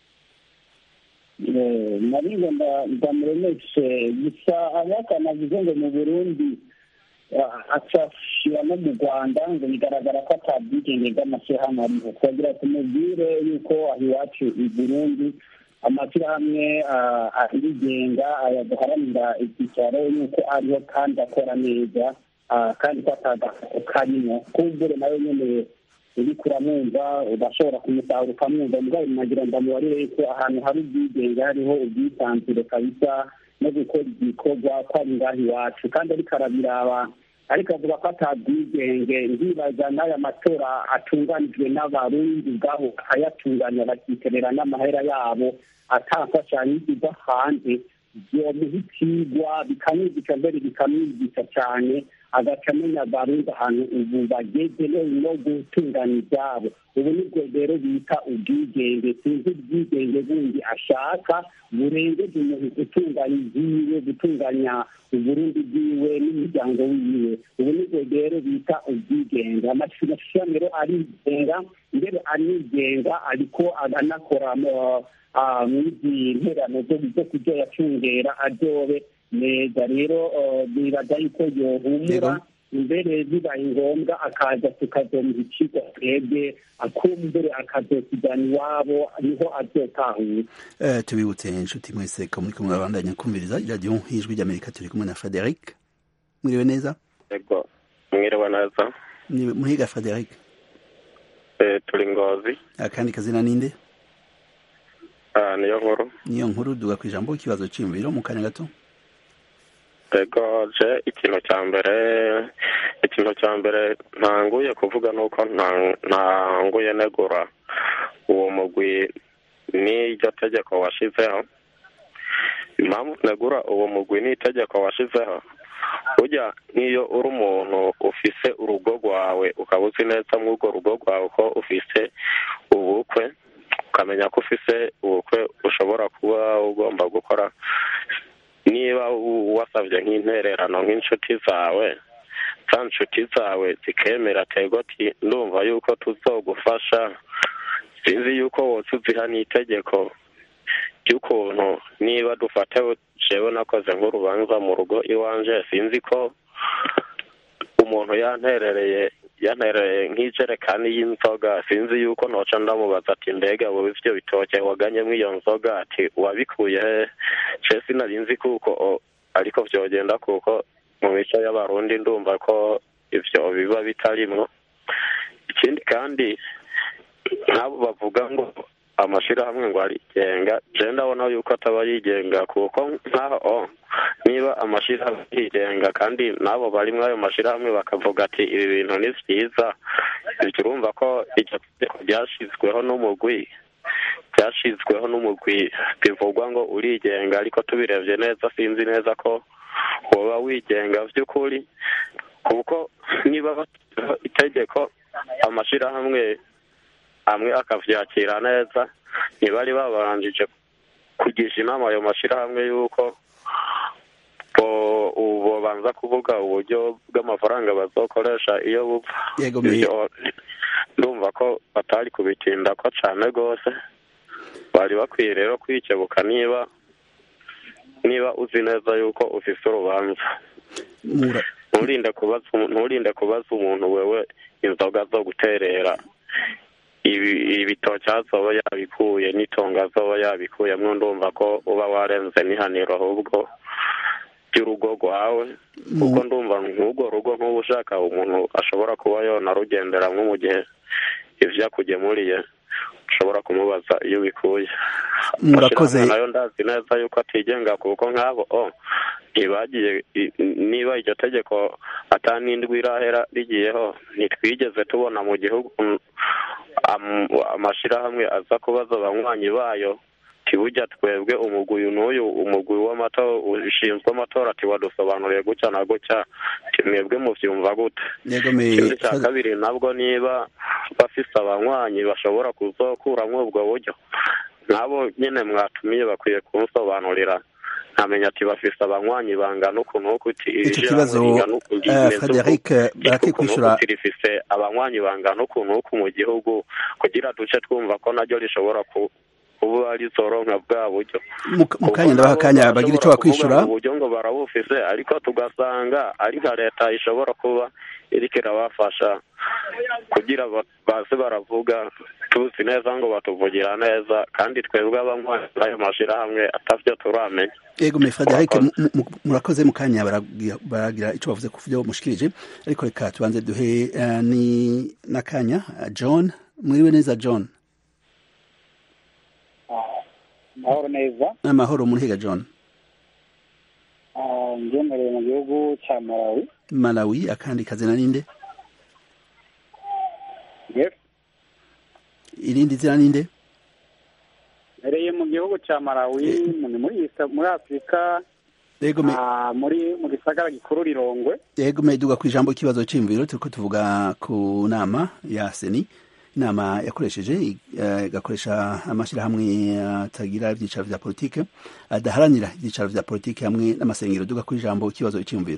narizo ndamuremeshe gusa abakana avuze ngo mu burundi acashira no mu rwanda ngo bigaragara ko atabwigenge bw'amashyirahamwe ariho twagira tumubwire yuko aho iwacu i burundi amashyirahamwe arigenga ayaduharanira icyicaro yuko ariho kandi akora neza kandi ko atagahato karimo kumbure nawe nyine uri kuramwumva udashobora kumusahura ukamwumva mugabo nagira ngo amubarire yuko ahantu hari ubwigenge hariho ubwisanzure kabisa no gukora igikorwa ko ari ngaho iwacu kandi ariko arabiraba ariko avuga ko atabwigenge ndibaza n'aya matora atunganijwe n'abarundi ubwabo bakayatunganya bakiterera n'amahera yabo atamfashanyo iva hanze byomuha ikigwa bikamwigisha mbere bikamwigisha cyane agaca amenya abarundi ahantu ubu bageze no gutunganya ibyabo ubu nibwo rero bita ubwigenge sinzi ubwigenge bundi ashaka burengeje umuntu gutunganya ibyiwe gutunganya uburundi bwiwe n'umuryango wiwe ubu nibwo rero bita ubwigenge amashyirahamwe rero arigenga mbere anigenga ariko anakora mw'izi nterano zo kujya yacungera aryobe neza rero nibaza yuko yohumura mbere bibaye ngombwa akaza tukazomuha ikigo twebwe akumbere akazokijyana iwabo niho azotahura tubibutse inshuti mwese ko muri kumwe babandanya kumviriza iradiyo y'ijwi ry'amerika turi kumwe na frederic mwiriwe neza yego mwiriwe neza muhiga frederic turi ngozi akandi kazina ninde niyo nkuru niyo nkuru duga ku ijambo ikibazo cy'imibiro mu kanya gato ego je ikintu cya mbere ikintu cya mbere ntanguye kuvuga ni uko ntanguye negura uwo mugwi n'iryo tegeko washizeho impamvu negura uwo mugwi n'itegeko washizeho burya nk'iyo uri umuntu ufise urugo rwawe ukaba uzi neza muri urwo rugo rwawe ko ufise ubukwe ukamenya ko ufise ubukwe ushobora kuba ugomba gukora niba wasabye nk'intererano nk'inshuti zawe za nshuti zawe zikemera tegoti ndumva yuko tuzogufasha sinzi yuko wose uziha n'itegeko ry'ukuntu niba dufate jewe nakoze nk'urubanza mu rugo iwanje sinzi ko umuntu yanterereye yantereye nk'ijerekani y'inzoga sinzi yuko noca ndamubaza ati mbega wowe ivyo bitoke waganyemwo iyo nzoga ati wabikuye he je sinari nzi kuko ariko vyogenda kuko mu mico y'abarundi ndumva ko ivyo biba bitarimwo ikindi kandi nk'abo bavuga ngo amashirahamwe ngo arigenga je ndabona yuko ataba yigenga kuko nk'aho niba amashirahamwe yigenga kandi n'abo bari muri ayo mashirahamwe bakavuga ati ibi bintu ni vyiza ivyo urumva ko iryo tegeko ryashizweho n'umugwi ryashizweho n'umugwi bivugwa ngo urigenga ariko tubirebye neza sinzi neza ko woba wigenga vy'ukuri kuko niba bashyizeho itegeko amashirahamwe amwe akavyakira neza ntibari babanjije kugisha inama ayo mashirahamwe y'uko bobanza kuvuga uburyo bw'amafaranga bazokoresha iyo bupfa ndumva ko batari kubitinda ko cane rwose bari bakwiye rero kwikebuka niba niba uzi neza yuko ufise urubanza nturinde kubaza nturinde kubaza umuntu wewe inzoga zo guterera ibitoki azoba yabikuye n'itongo azoba yabikuyemwo ndumva ko uba warenze n'ihaniro ahubwo ry'urugo rwawe kuko ndumva nk'urwo rugo nk'uba ushaka umuntu ashobora kuba yonarugenderamwo mu gihe ivyo akugemuriye ushobora kumubaza iyo ubikuye murakoze nayo ndazi neza yuko atigenga kuko nk'abo o ntibagiye niba iryo tegeko atanindwi irahera rigiyeho ntitwigeze tubona mu gihugu amashirahamwe aza kubaza abanywanyi bayo tibujya twebwe umugwi n'uyu umugwi w'amatora ushinzwe amatora ati wadusobanuriye gutya na gutya mwebwe muvyumva gute ikindi cya kabiri nabwo niba bafise abanywanyi bashobora kuzokuramwo ubwo buryo nk'abo nyine mwatumiye bakwiye kunsobanurira nkamenya ati bafise abanywanyi bangana ukuntu uku uti icyo kibazo frederic barakikwishura rifise abanywanyi bangana ukuntu uku mu gihugu kugira duce twumva ko naryo rishobora kuba ari zoronka bwa buryo mu kanya ndabaha akanya bagira icyo bakwishura uburyo ngo barabufise ariko tugasanga ari nka leta ishobora kuba iriko irabafasha kugira baze baravuga tuzi neza ngo batuvugira neza kandi twebwe abanywanyi b'ayo mashirahamwe atavyo turamenya yego me frederic murakoze mu kanya baragira icyo bavuze ku vyo mushikirije ariko reka tubanze duhe ni n'akanya john mwiriwe neza john amahoro neza amahoro muhiga john ngemereye mu gihugu cya malawi malawi akandi kazina ninde irindi zina ninde mbereye mu gihugu cya malawi ni muri muri afurika yego me ah, muri mu gisagara gikuru rirongwe yego me duga ku ijambo ikibazo cy'imviro turiko tuvuga ku nama ya seni inama yakoresheje eh, igakoresha amashyirahamwe atagira ibyicaro vya politike adaharanira ibyicaro vya politike hamwe n'amasengero duga ku ijambo ikibazo cy'imviro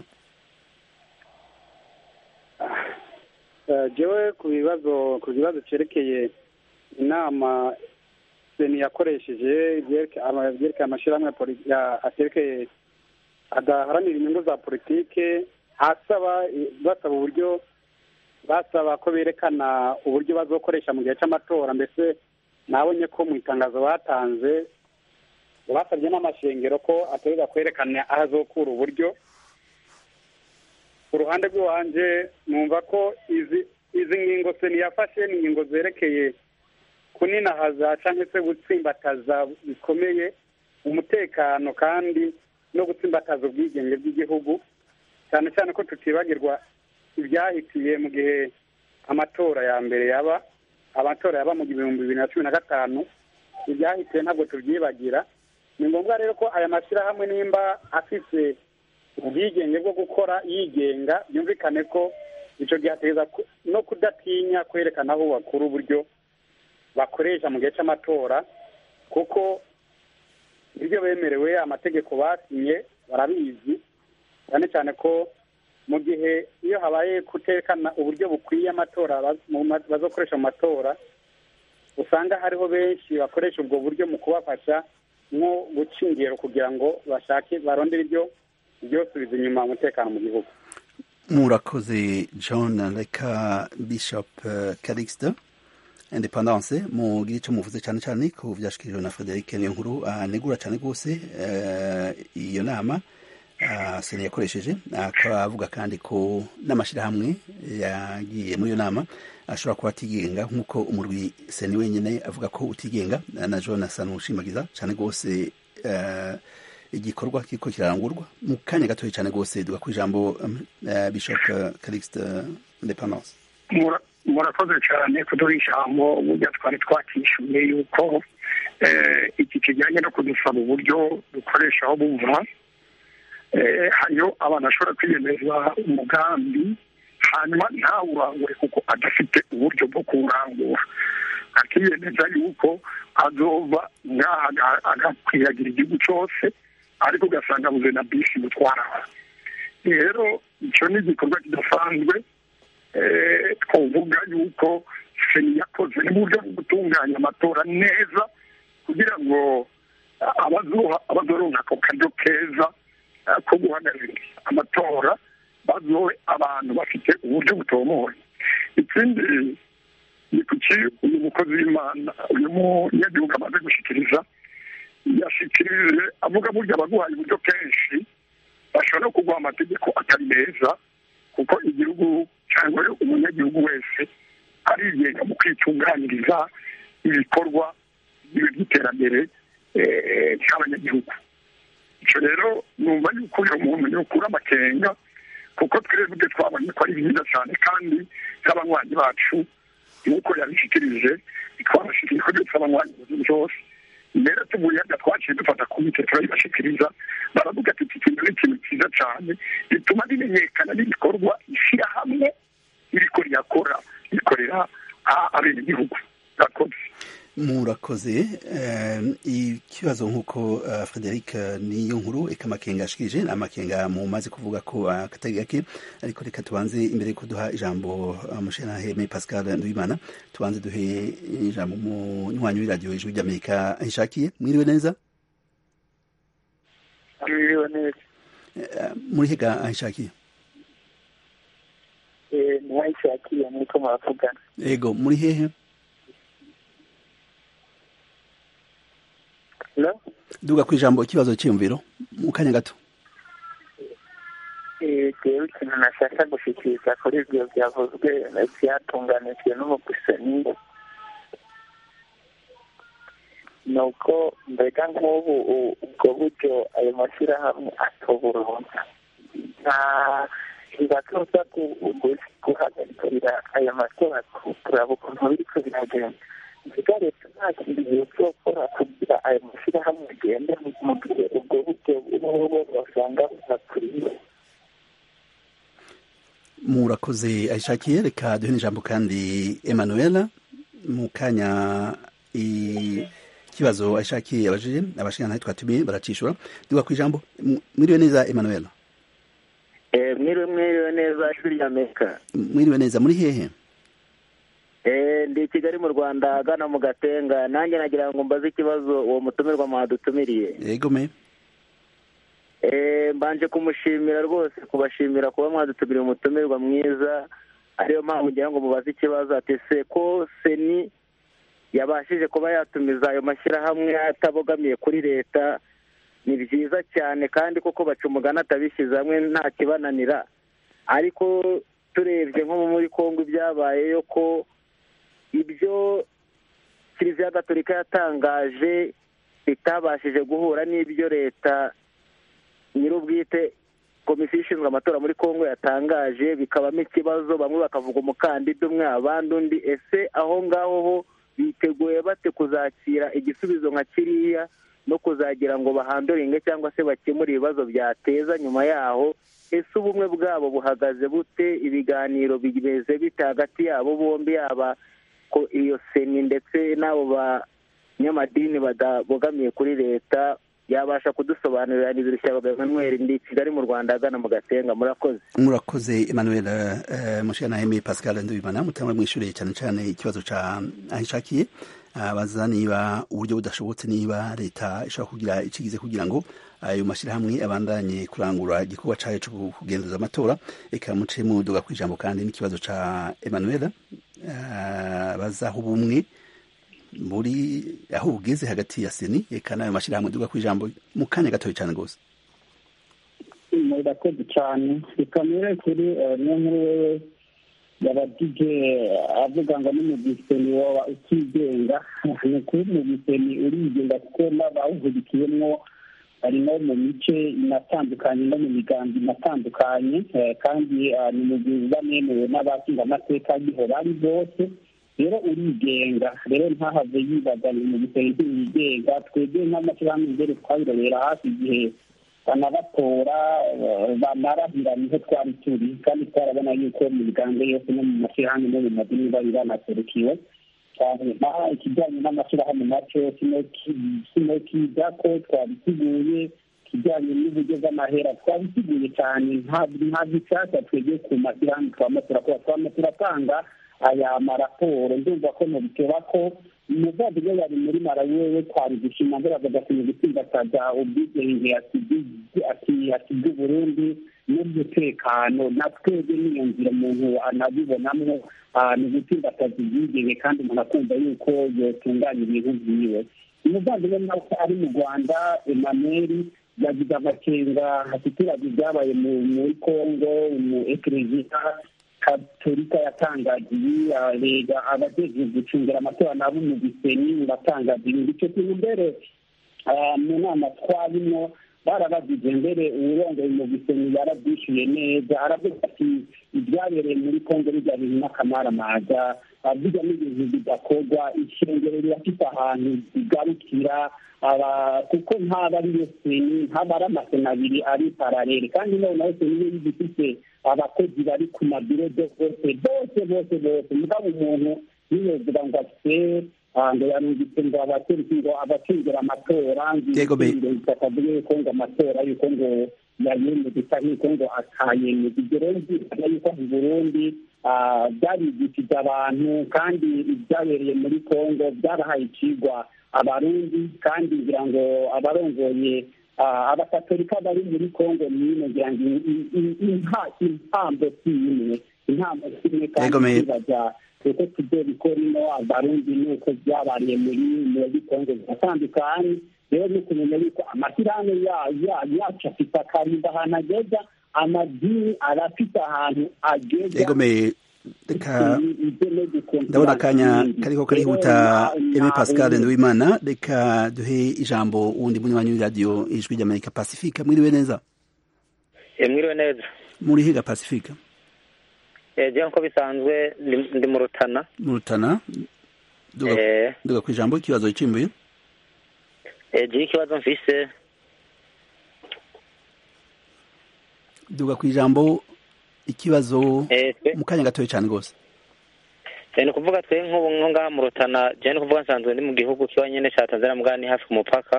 Eh, jewe ku bibazo ku kibazo cerekeye inama seni yakoresheje ibyereke- ama- ibyerekeye amashyirahamwe ya poli- ya- aterekeye adaharanira inyungu za politike asaba basaba uburyo basaba ko berekana uburyo bazokoresha mu gihe cy'amatora mbese nabonye ko mu itangazo batanze basabye n'amashengero ko ategereza kwerekana aho azokura uburyo ku ruhande rw'iwanje numva ko izi izi ngingo seni yafashe ni ingingo zerekeye kuninahaza cyangwa se gutsimbataza bikomeye umutekano kandi no gutsimbataza ubwigenge bw'igihugu cyane cyane ko tutibagirwa ibyahitiye mu gihe amatora ya mbere yaba amatora yaba mu bihumbi bibiri na cumi na gatanu ibyahitiye ntabwo tubyibagira ni ngombwa rero ko aya mashyirahamwe nimba afise ubwigenge bwo gukora yigenga byumvikane ko icyo gihe ateza ku- no kudatinya kwerekana aho bakura uburyo bakoresha mu gihe cy'amatora kuko ibyo bemerewe amategeko basinye barabizi cyane cyane ko mu gihe iyo habaye kutekana uburyo bukwiye amatora baz- mu ma- bazokoresha mu matora usanga hariho benshi bakoresha ubwo buryo mu kubafasha nko guca ingero kugira ngo bashake barondere ibyo byosubiza inyuma umutekano mu gihugu murakoze john reka bishop uh, calixte independance mugira icyo muvuze cyane cyane ku byashikirijwe na frederic niyo nkuru anegura cyane rwose eh, iyo nama ah, seni yakoresheje akaba avuga kandi ko n'amashyirahamwe yagiye muri iyo nama ashobora kuba atigenga nk'uko umurwi seni wenyine avuga ko utigenga na john asa n'ushimagiza cyane rwose eh, igikorwa kiriko kirarangurwa mu kanya gatoya cyane rwose duga ku ijambo um, eh, bishop eh, calixte independance Mura- murakoze cyane kuduha ijambo burya twari twakishyuye yuko eh, iki kijyanye no kudusaba uburyo dukoreshaho bumva eh, hariyo abantu bashobora kwiyemeza umugambi hanyuma ntawurangure kuko adafite uburyo bwo kuwurangura akiyemeza yuko azova ngaha aga- agakwiragira igihugu cyose ariko ugasanga abuze na bisi gutwara rero icyo ni igikorwa kidasanzwe eh, twavuga yuko seni yakoze n'uburyo bwo gutunganya amatora neza kugira ngo ah, abazoha abazoronka ako karyo keza ah, ko guhagararira amatora bazohe abantu bafite uburyo butomoye ikindi ni kuki uyu mukozi w'imana uyu munyagihugu amaze gushikiriza yashikirije avuga burya abaguhaye uburyo kenshi bashobora no kuguha amategeko atari meza kuko igihugu cyangwa umunyagihugu wese arigenga mu kwitunganyiriza ibikorwa by'iterambere eh, cy'abanyagihugu icyo rero numva yuko uyu muntu yokura amakenga kuko twebwe twabonye ko ari byiza cyane kandi n'abanywanyi bacu nk'uko yabishikirije twabashikirije ko byose abanywanyi byose mbere tuvuye hano twaciye dufata komite turayibashikiriza baravuga ati iki kintu ni ikintu cyiza cyane bituma bimenyekana n'ibikorwa ishyirahamwe iriko rirakora rikorera a- abenegihugu murakoze murakoze eh, ikibazo nk'uko uh, frederic niyo nkuru eka amakenga yashikirije ni amakenga mumaze kuvuga ko uh, katari gake ariko reka tubanze imbere yuko duha ijambo uh, mushenaheme pascal nduwimana tubanze duhe ijambo munywanyi w'iradiyo ijwi ry'amerika ahishakiye mwiriwe neza mwiriwe neza Eh, muri hega ahishakiye Eh, ntiwayishakiye muriko muravugana ego muri hehe Hello? duga ku ijambo ikibazo cyiyumviro mu kanya gato Eh, jewe ikintu nashaka gushikiriza kuri ibyo byavuzwe byatunganijwe n'umugusani ni uko mbega nk'ubu u- ubwo buryo ayo mashyirahamwe atoburonka nta ntibatoza gu- gu- guhagarikira ayo matora ku- kuraba ukuntu biriko biragenda mbega leta nta kintu yozokora kugira ayo mashyirahamwe agenda mu gihe ubwo buryo bw'ubu basanga bunakwiye murakoze ayishakiye reka duhe n'ijambo kandi emanuela mu kanya ikibazo ayishakiye yabajije abashingantahe twatumiye baracishura duga ku ijambo mwiriwe neza emanuela mwiriwe mwiriwe neza ijwi rya amerika mwiriwe neza muri hehe ndi i kigali mu rwanda agana mu gatenga nanjye nagira ngo mbaze ikibazo uwo mutumirwa mwadutumiriye yego me mbanje kumushimira rwose kubashimira kuba mwadutumiriye umutumirwa mwiza ariyo mpamvu ngira ngo mubaze ikibazo ati se ko seni yabashije kuba yatumiza ayo mashyirahamwe atabogamiye kuri leta ni byiza cyane kandi koko baca umugani atabishyize hamwe nta kibananira ariko turebye nko muri congo ibyabayeyo ko ibyo kiliziya gatolika yatangaje bitabashije guhura n'ibyo leta nyir'ubwite komisiyo ishinzwe amatora muri congo yatangaje bikabamo ikibazo bamwe bakavuga umukandida umwe abandi undi ese aho ngaho ho biteguye bate kuzakira igisubizo nka kiriya no kuzagira ngo bahanduringe cyangwa se bakemure ibibazo byateza nyuma yaho ese ubumwe bwabo buhagaze bute ibiganiro bimeze bite hagati yabo bombi yaba ko iyo seni ndetse n'abo banyamadini badabogamiye kuri leta yabasha kudusobanurira n'ibirushya Emmanuel ndi kigali mu rwanda agana mu gatenga murakoze murakoze Emmanuel mushana Aimé Pascal Ndubimana mutangwa mwishuriye cyane cyane ikibazo ca ahishakiye abaza niba uburyo budashobotse niba leta ishobora kugira ikigize kugira ngo ayo mashyirahamwe abandanye kurangura igikorwa cyayo cyo kugenzuza amatora reka muce muduga ku ijambo kandi n'ikibazo ca Emmanuel bazaho ubumwe muri aho ugeze hagati ya seni reka n'ayo mashyirahamwe duga ku ijambo mu kanya gatoya cyane rwose murakoze cyane reka mbere kuri niyo nkuru wewe yabagije avuga ngo n'umugiseni waba utigenga ni ukuri umugiseni urigenga kuko n'abawuhurikiyemo harimo mu mice inatandukanye no mu migambi inatandukanye kandi ni umugizi banemewe n'abashinga amateka ariho bari bose rero urigenga rero ntahave yibaza ni mu gisenge yigenga twebwe nk'amashyirahamwe imbere twabirobera hafi igihe banabatora banarahira niho twari turi kandi twarabona yuko mu miganga yose no mu mashyirahamwe no mu madini bari banaserukiwe naho ikijyanye n'amashyirahamwe nacyo kino kiga ko twabiteguye ikijyanye n'uburyo bw'amahera twabiteguye cyane nta bishyashya twebwe ku mashyirahamwe twama turakora twama turatanga aya maraporo ndumva ko mubiteba ko umuvandimwe yari muri marawi wewe twari gushima mbere agakwiye gutsimbataza ubwigenge asiga uburundi n'umutekano na twebwe n'iyo nzira umuntu anabibonamwo ni ugutsimbataza ubwigenge kandi umuntu akumva yuko yotunganya ibintu byiwe umuvandimwe nawe ari mu rwanda emmanuel yagize amakenga aturage ibyabaye muri congo mu ekereziya katolika yatangagiye rega abajejwe gucungira amatora nabo mu gisenyi batangaza ibintu icyo kintu mbere mu nama twarimo barabagije mbere uwurongoye mu gisenyi yarabyishyuye neza aravuga ati ibyabereye muri kongo bijya bintu n'akamaramaza bijya n'ibintu bidakorwa ishengero rirafite ahantu bigarukira kuko ntaba ari yo seni ntaba ari amasena abiri ari paralele kandi noneho seni iyo igifite abakozi bari ku mabiro bose bose bose bose mugabo umuntu niyogira ngo afite ngo yarungitse ngo abaturiki ngo abacungira amatora ngo akavuga yuko ngo amatora yuko ngo yayemeza isa nk'uko ngo atayemeza ibyo rero byitwa yuko mu burundi byarigishije abantu kandi ibyabereye muri congo byarahaye ikigwa abarundi kandi ngira ngo abarongoye abakatolika bari muri congo n'ino ngira ngo impambo si imwe impambo si imwe kandi bajya kuko tujye bikora ino abarundi nuko byabariye muri muri congo ziratandukanye rero ni ukumenya yuko amashyirahamwe yacu afite akarinda ahantu ageza amadini arafite ahantu ageza reka ndabona akanya kariko karihuta eme pascal nduwimana reka duhe ijambo wundi munywanyi w'iradiyo ijwi ry'amerika pacifique mwiriwe neza mwiriwe neza muri higa pacifique ejo nko bisanzwe ndi mu rutana mu rutana duga ku ijambo ikibazo gicimbuye ejo ikibazo mfise duga ku ijambo ikibazo eh, twe- mu kanya gatoya cyane rwose Eh, ni ukuvuga twe nk'ubu nko ngaha mu rutana je ni ukuvuga nsanzwe ndi mu gihugu kiba nyene ca tanzania mugabo ni hafi ku mupaka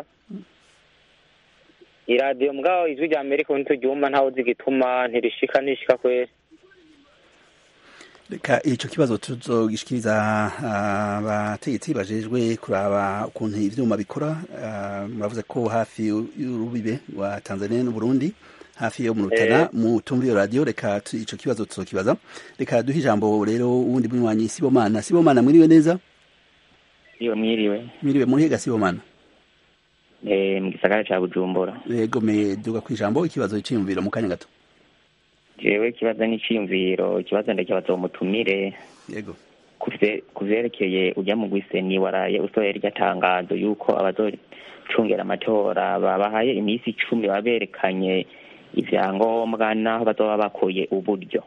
iradiyo mugabo ijwi rya amerika ubu ntituryumva ntawe uzi igituma ntirishika ntishika kweri reka icyo kibazo tuzogishikiriza ah, abategetsi bajejwe kuraba ukuntu ivyuma bikora Ah, muravuze ko hafi y'urubibe rwa tanzania n'uburundi hafi yo mu rutana Eh. mu tumva iyo radiyo reka tu- ico kibazo tuzokibaza reka duhe ijambo rero uwundi munywanyi sibomana sibomana mwiriwe neza iyo mwiriwe mwiriwe muhega sibomana eh, mu gisagara ca bujumbura yego me duga ku ijambo ikibazo c'iyumviro mu kanya gato jewe ikibazo n'iciyumviro ikibazo ndakibaza uwo mutumire yego kuvye- kuvyerekeye urya mu gwiseni waraye usohoye rya tangazo yuko abazocungera amatora babahaye iminsi icumi baberekanye ivyangombwa n'aho bazoba bakuye uburyo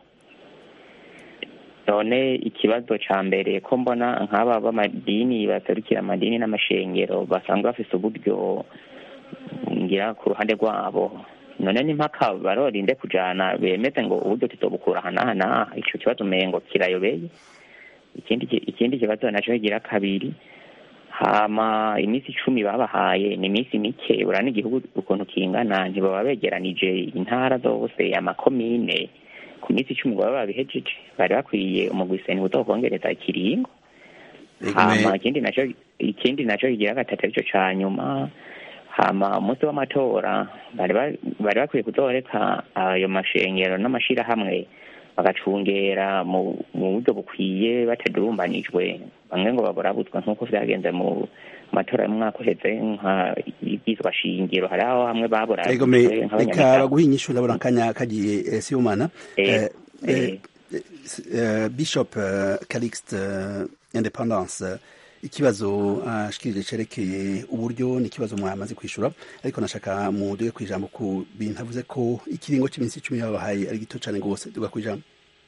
none ikibazo ca mbere ko mbona nk'aba b'amadini baserukira amadini n'amashengero basanzwe bafise uburyo ngira ku ruhande rwabo none n'impaka barorinde kujana bemeze ngo uburyo tuzobukura aha n'aha n'aha ico kibazo umengo kirayobeye ikindi ki- ikindi kibazo naco kigira kabiri hama iminsi icumi babahaye ni iminsi mike ura n'igihugu ukuntu kingana ntibaba begeranije intara zose amakomine ku minsi icumi ngo baba babihejeje bari bakwiye umugwiseni uzokongereza ikiringo hama ikindi naco ikindi naco kigira gatatu arico ca nyuma hama umunsi w'amatora bari ba- bari bakwiye kuzoreka ayo mashengero n'amashirahamwe bagacungera mu mu buryo bukwiye batadurumbanijwe bamwe ngo baburabutswa nk'uko vyagenze mu matora y'umwaka uheze nka ibyizwa shingiro hari aho hamwe yego me baburabutswe reka nk'abanyamuryango baguha inyishu ndabona akanya kagiye eh, sibomana Eh, Eh, eh, eh. eh, bishop eh, calixte eh, independence eh, ikibazo ashikirije cerekeye uburyo ni ikibazo mwamaze kwishura ariko nashaka muduge ku ijambo ku bintu avuze ko ikiringo cy'iminsi icumi babahaye ari gito cyane rwose duga ku ijambo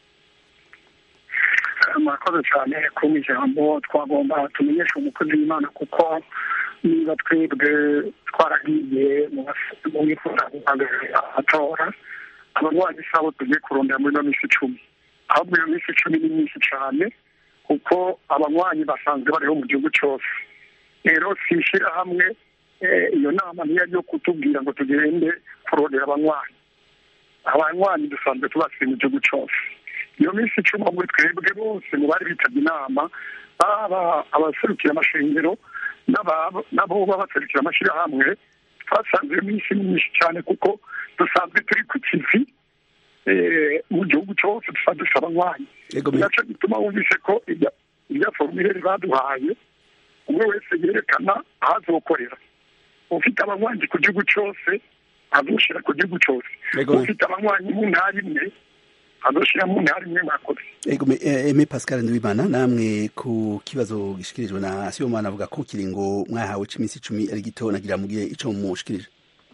murakoze cyane kumpa ijambo twagomba tumenyeshe umukozi w'imana kuko niba twebwe twaragiye mu bas- mu bifuza guhagararira amatora abarwayi sabo tugiye kurondera muri ino minsi icumi ahubwo iyo minsi icumi ni myinshi cyane kuko abanywanyi basanzwe bariho mu gihugu cyose rero si ishyirahamwe eh, iyo nama niyo yo kutubwira ngo tugende kurondera abanywanyi abanywanyi dusanzwe tubasiye mu gihugu cyose iyo minsi icumi muri twebwe bose mu bari bitabye inama baba abaserukira amashengero n'aba- n'abo baba baserukira amashyirahamwe twasanze iyo minsi ni myinshi cyane kuko dusanzwe turi ku kivi eh, mu gihugu cyose dusanzwe dufite abanywanyi nacyo gituma wumvise ko irya- irya forumire baduhaye umwe wese yerekana aho azokorera ufite abanywanyi ku gihugu cyose azoshyira ku gihugu cyose Yego. ufite abanywanyi mu ntara imwe azoshyira mu ntara imwe mwakoze Ego me eh, Aimé Pascal Ndwimana namwe ku kibazo gishikirijwe na Sibomana avuga ko kiringo mwahawe c'iminsi icumi ari gito nagira mugire ico mushikirije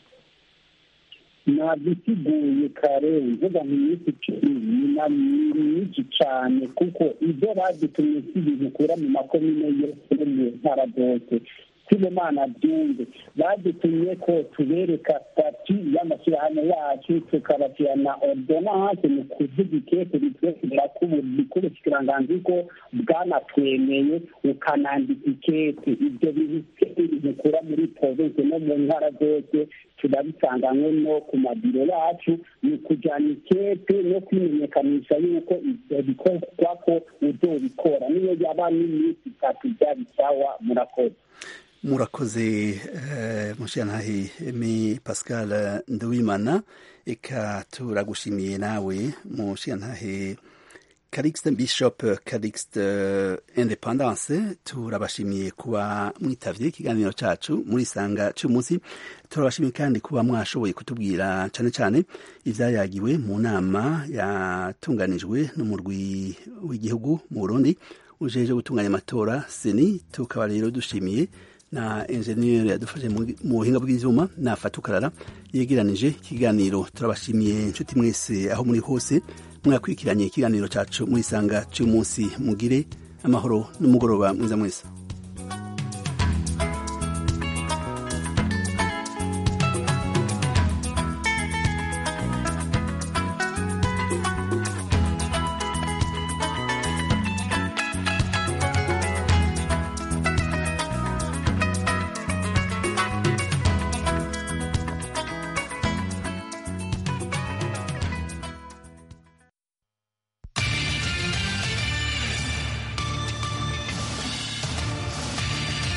nabisiguye kare mvuga mu minsi icumi ni na ni myinshi cyane kuko ibyo badutumye si ibintu ukura mu makomine yose no mu ntara zose sibomana byumve badutumye ko tubereka stati y'amashyirahamwe yacu tukabashyira na ordonance mu kuvuga ikete bitwemerera ko ubushikiranganzi ko bwanatwemeye ukanandika ikete ibyo bintu ukura muri province no mu ntara zose turabisanganywe no ku mabiro yacu ni ukujyana ikete no kwimenyekanisha yuko ibyo bikorwa ko uzobikora niyo yaba n'iminsi itatu byaba isawa murakoze murakoze eh, mushiyantahe Aimé Pascal Ndwimana eka turagushimiye nawe mushiyantahe Calixte Bishop Calixte Independence turabashimiye kuba mwitavye ikiganiro cacu muri sanga cy'umunsi turabashimiye kandi kuba mwashoboye kutubwira cane cane ivyayagiwe mu nama yatunganijwe n'umurwi w'igihugu mu Burundi ujeje gutunganya amatora seni tukaba rero dushimiye na enjeniyeri yadufashe mu buhinga bw'ivyuma na fatukarara yegeranije ikiganiro turabashimiye inshuti mwese aho muri hose mwakwikiranye ikiganiro cacu muri sanga cy'umunsi mugire amahoro n'umugoroba mwiza mwese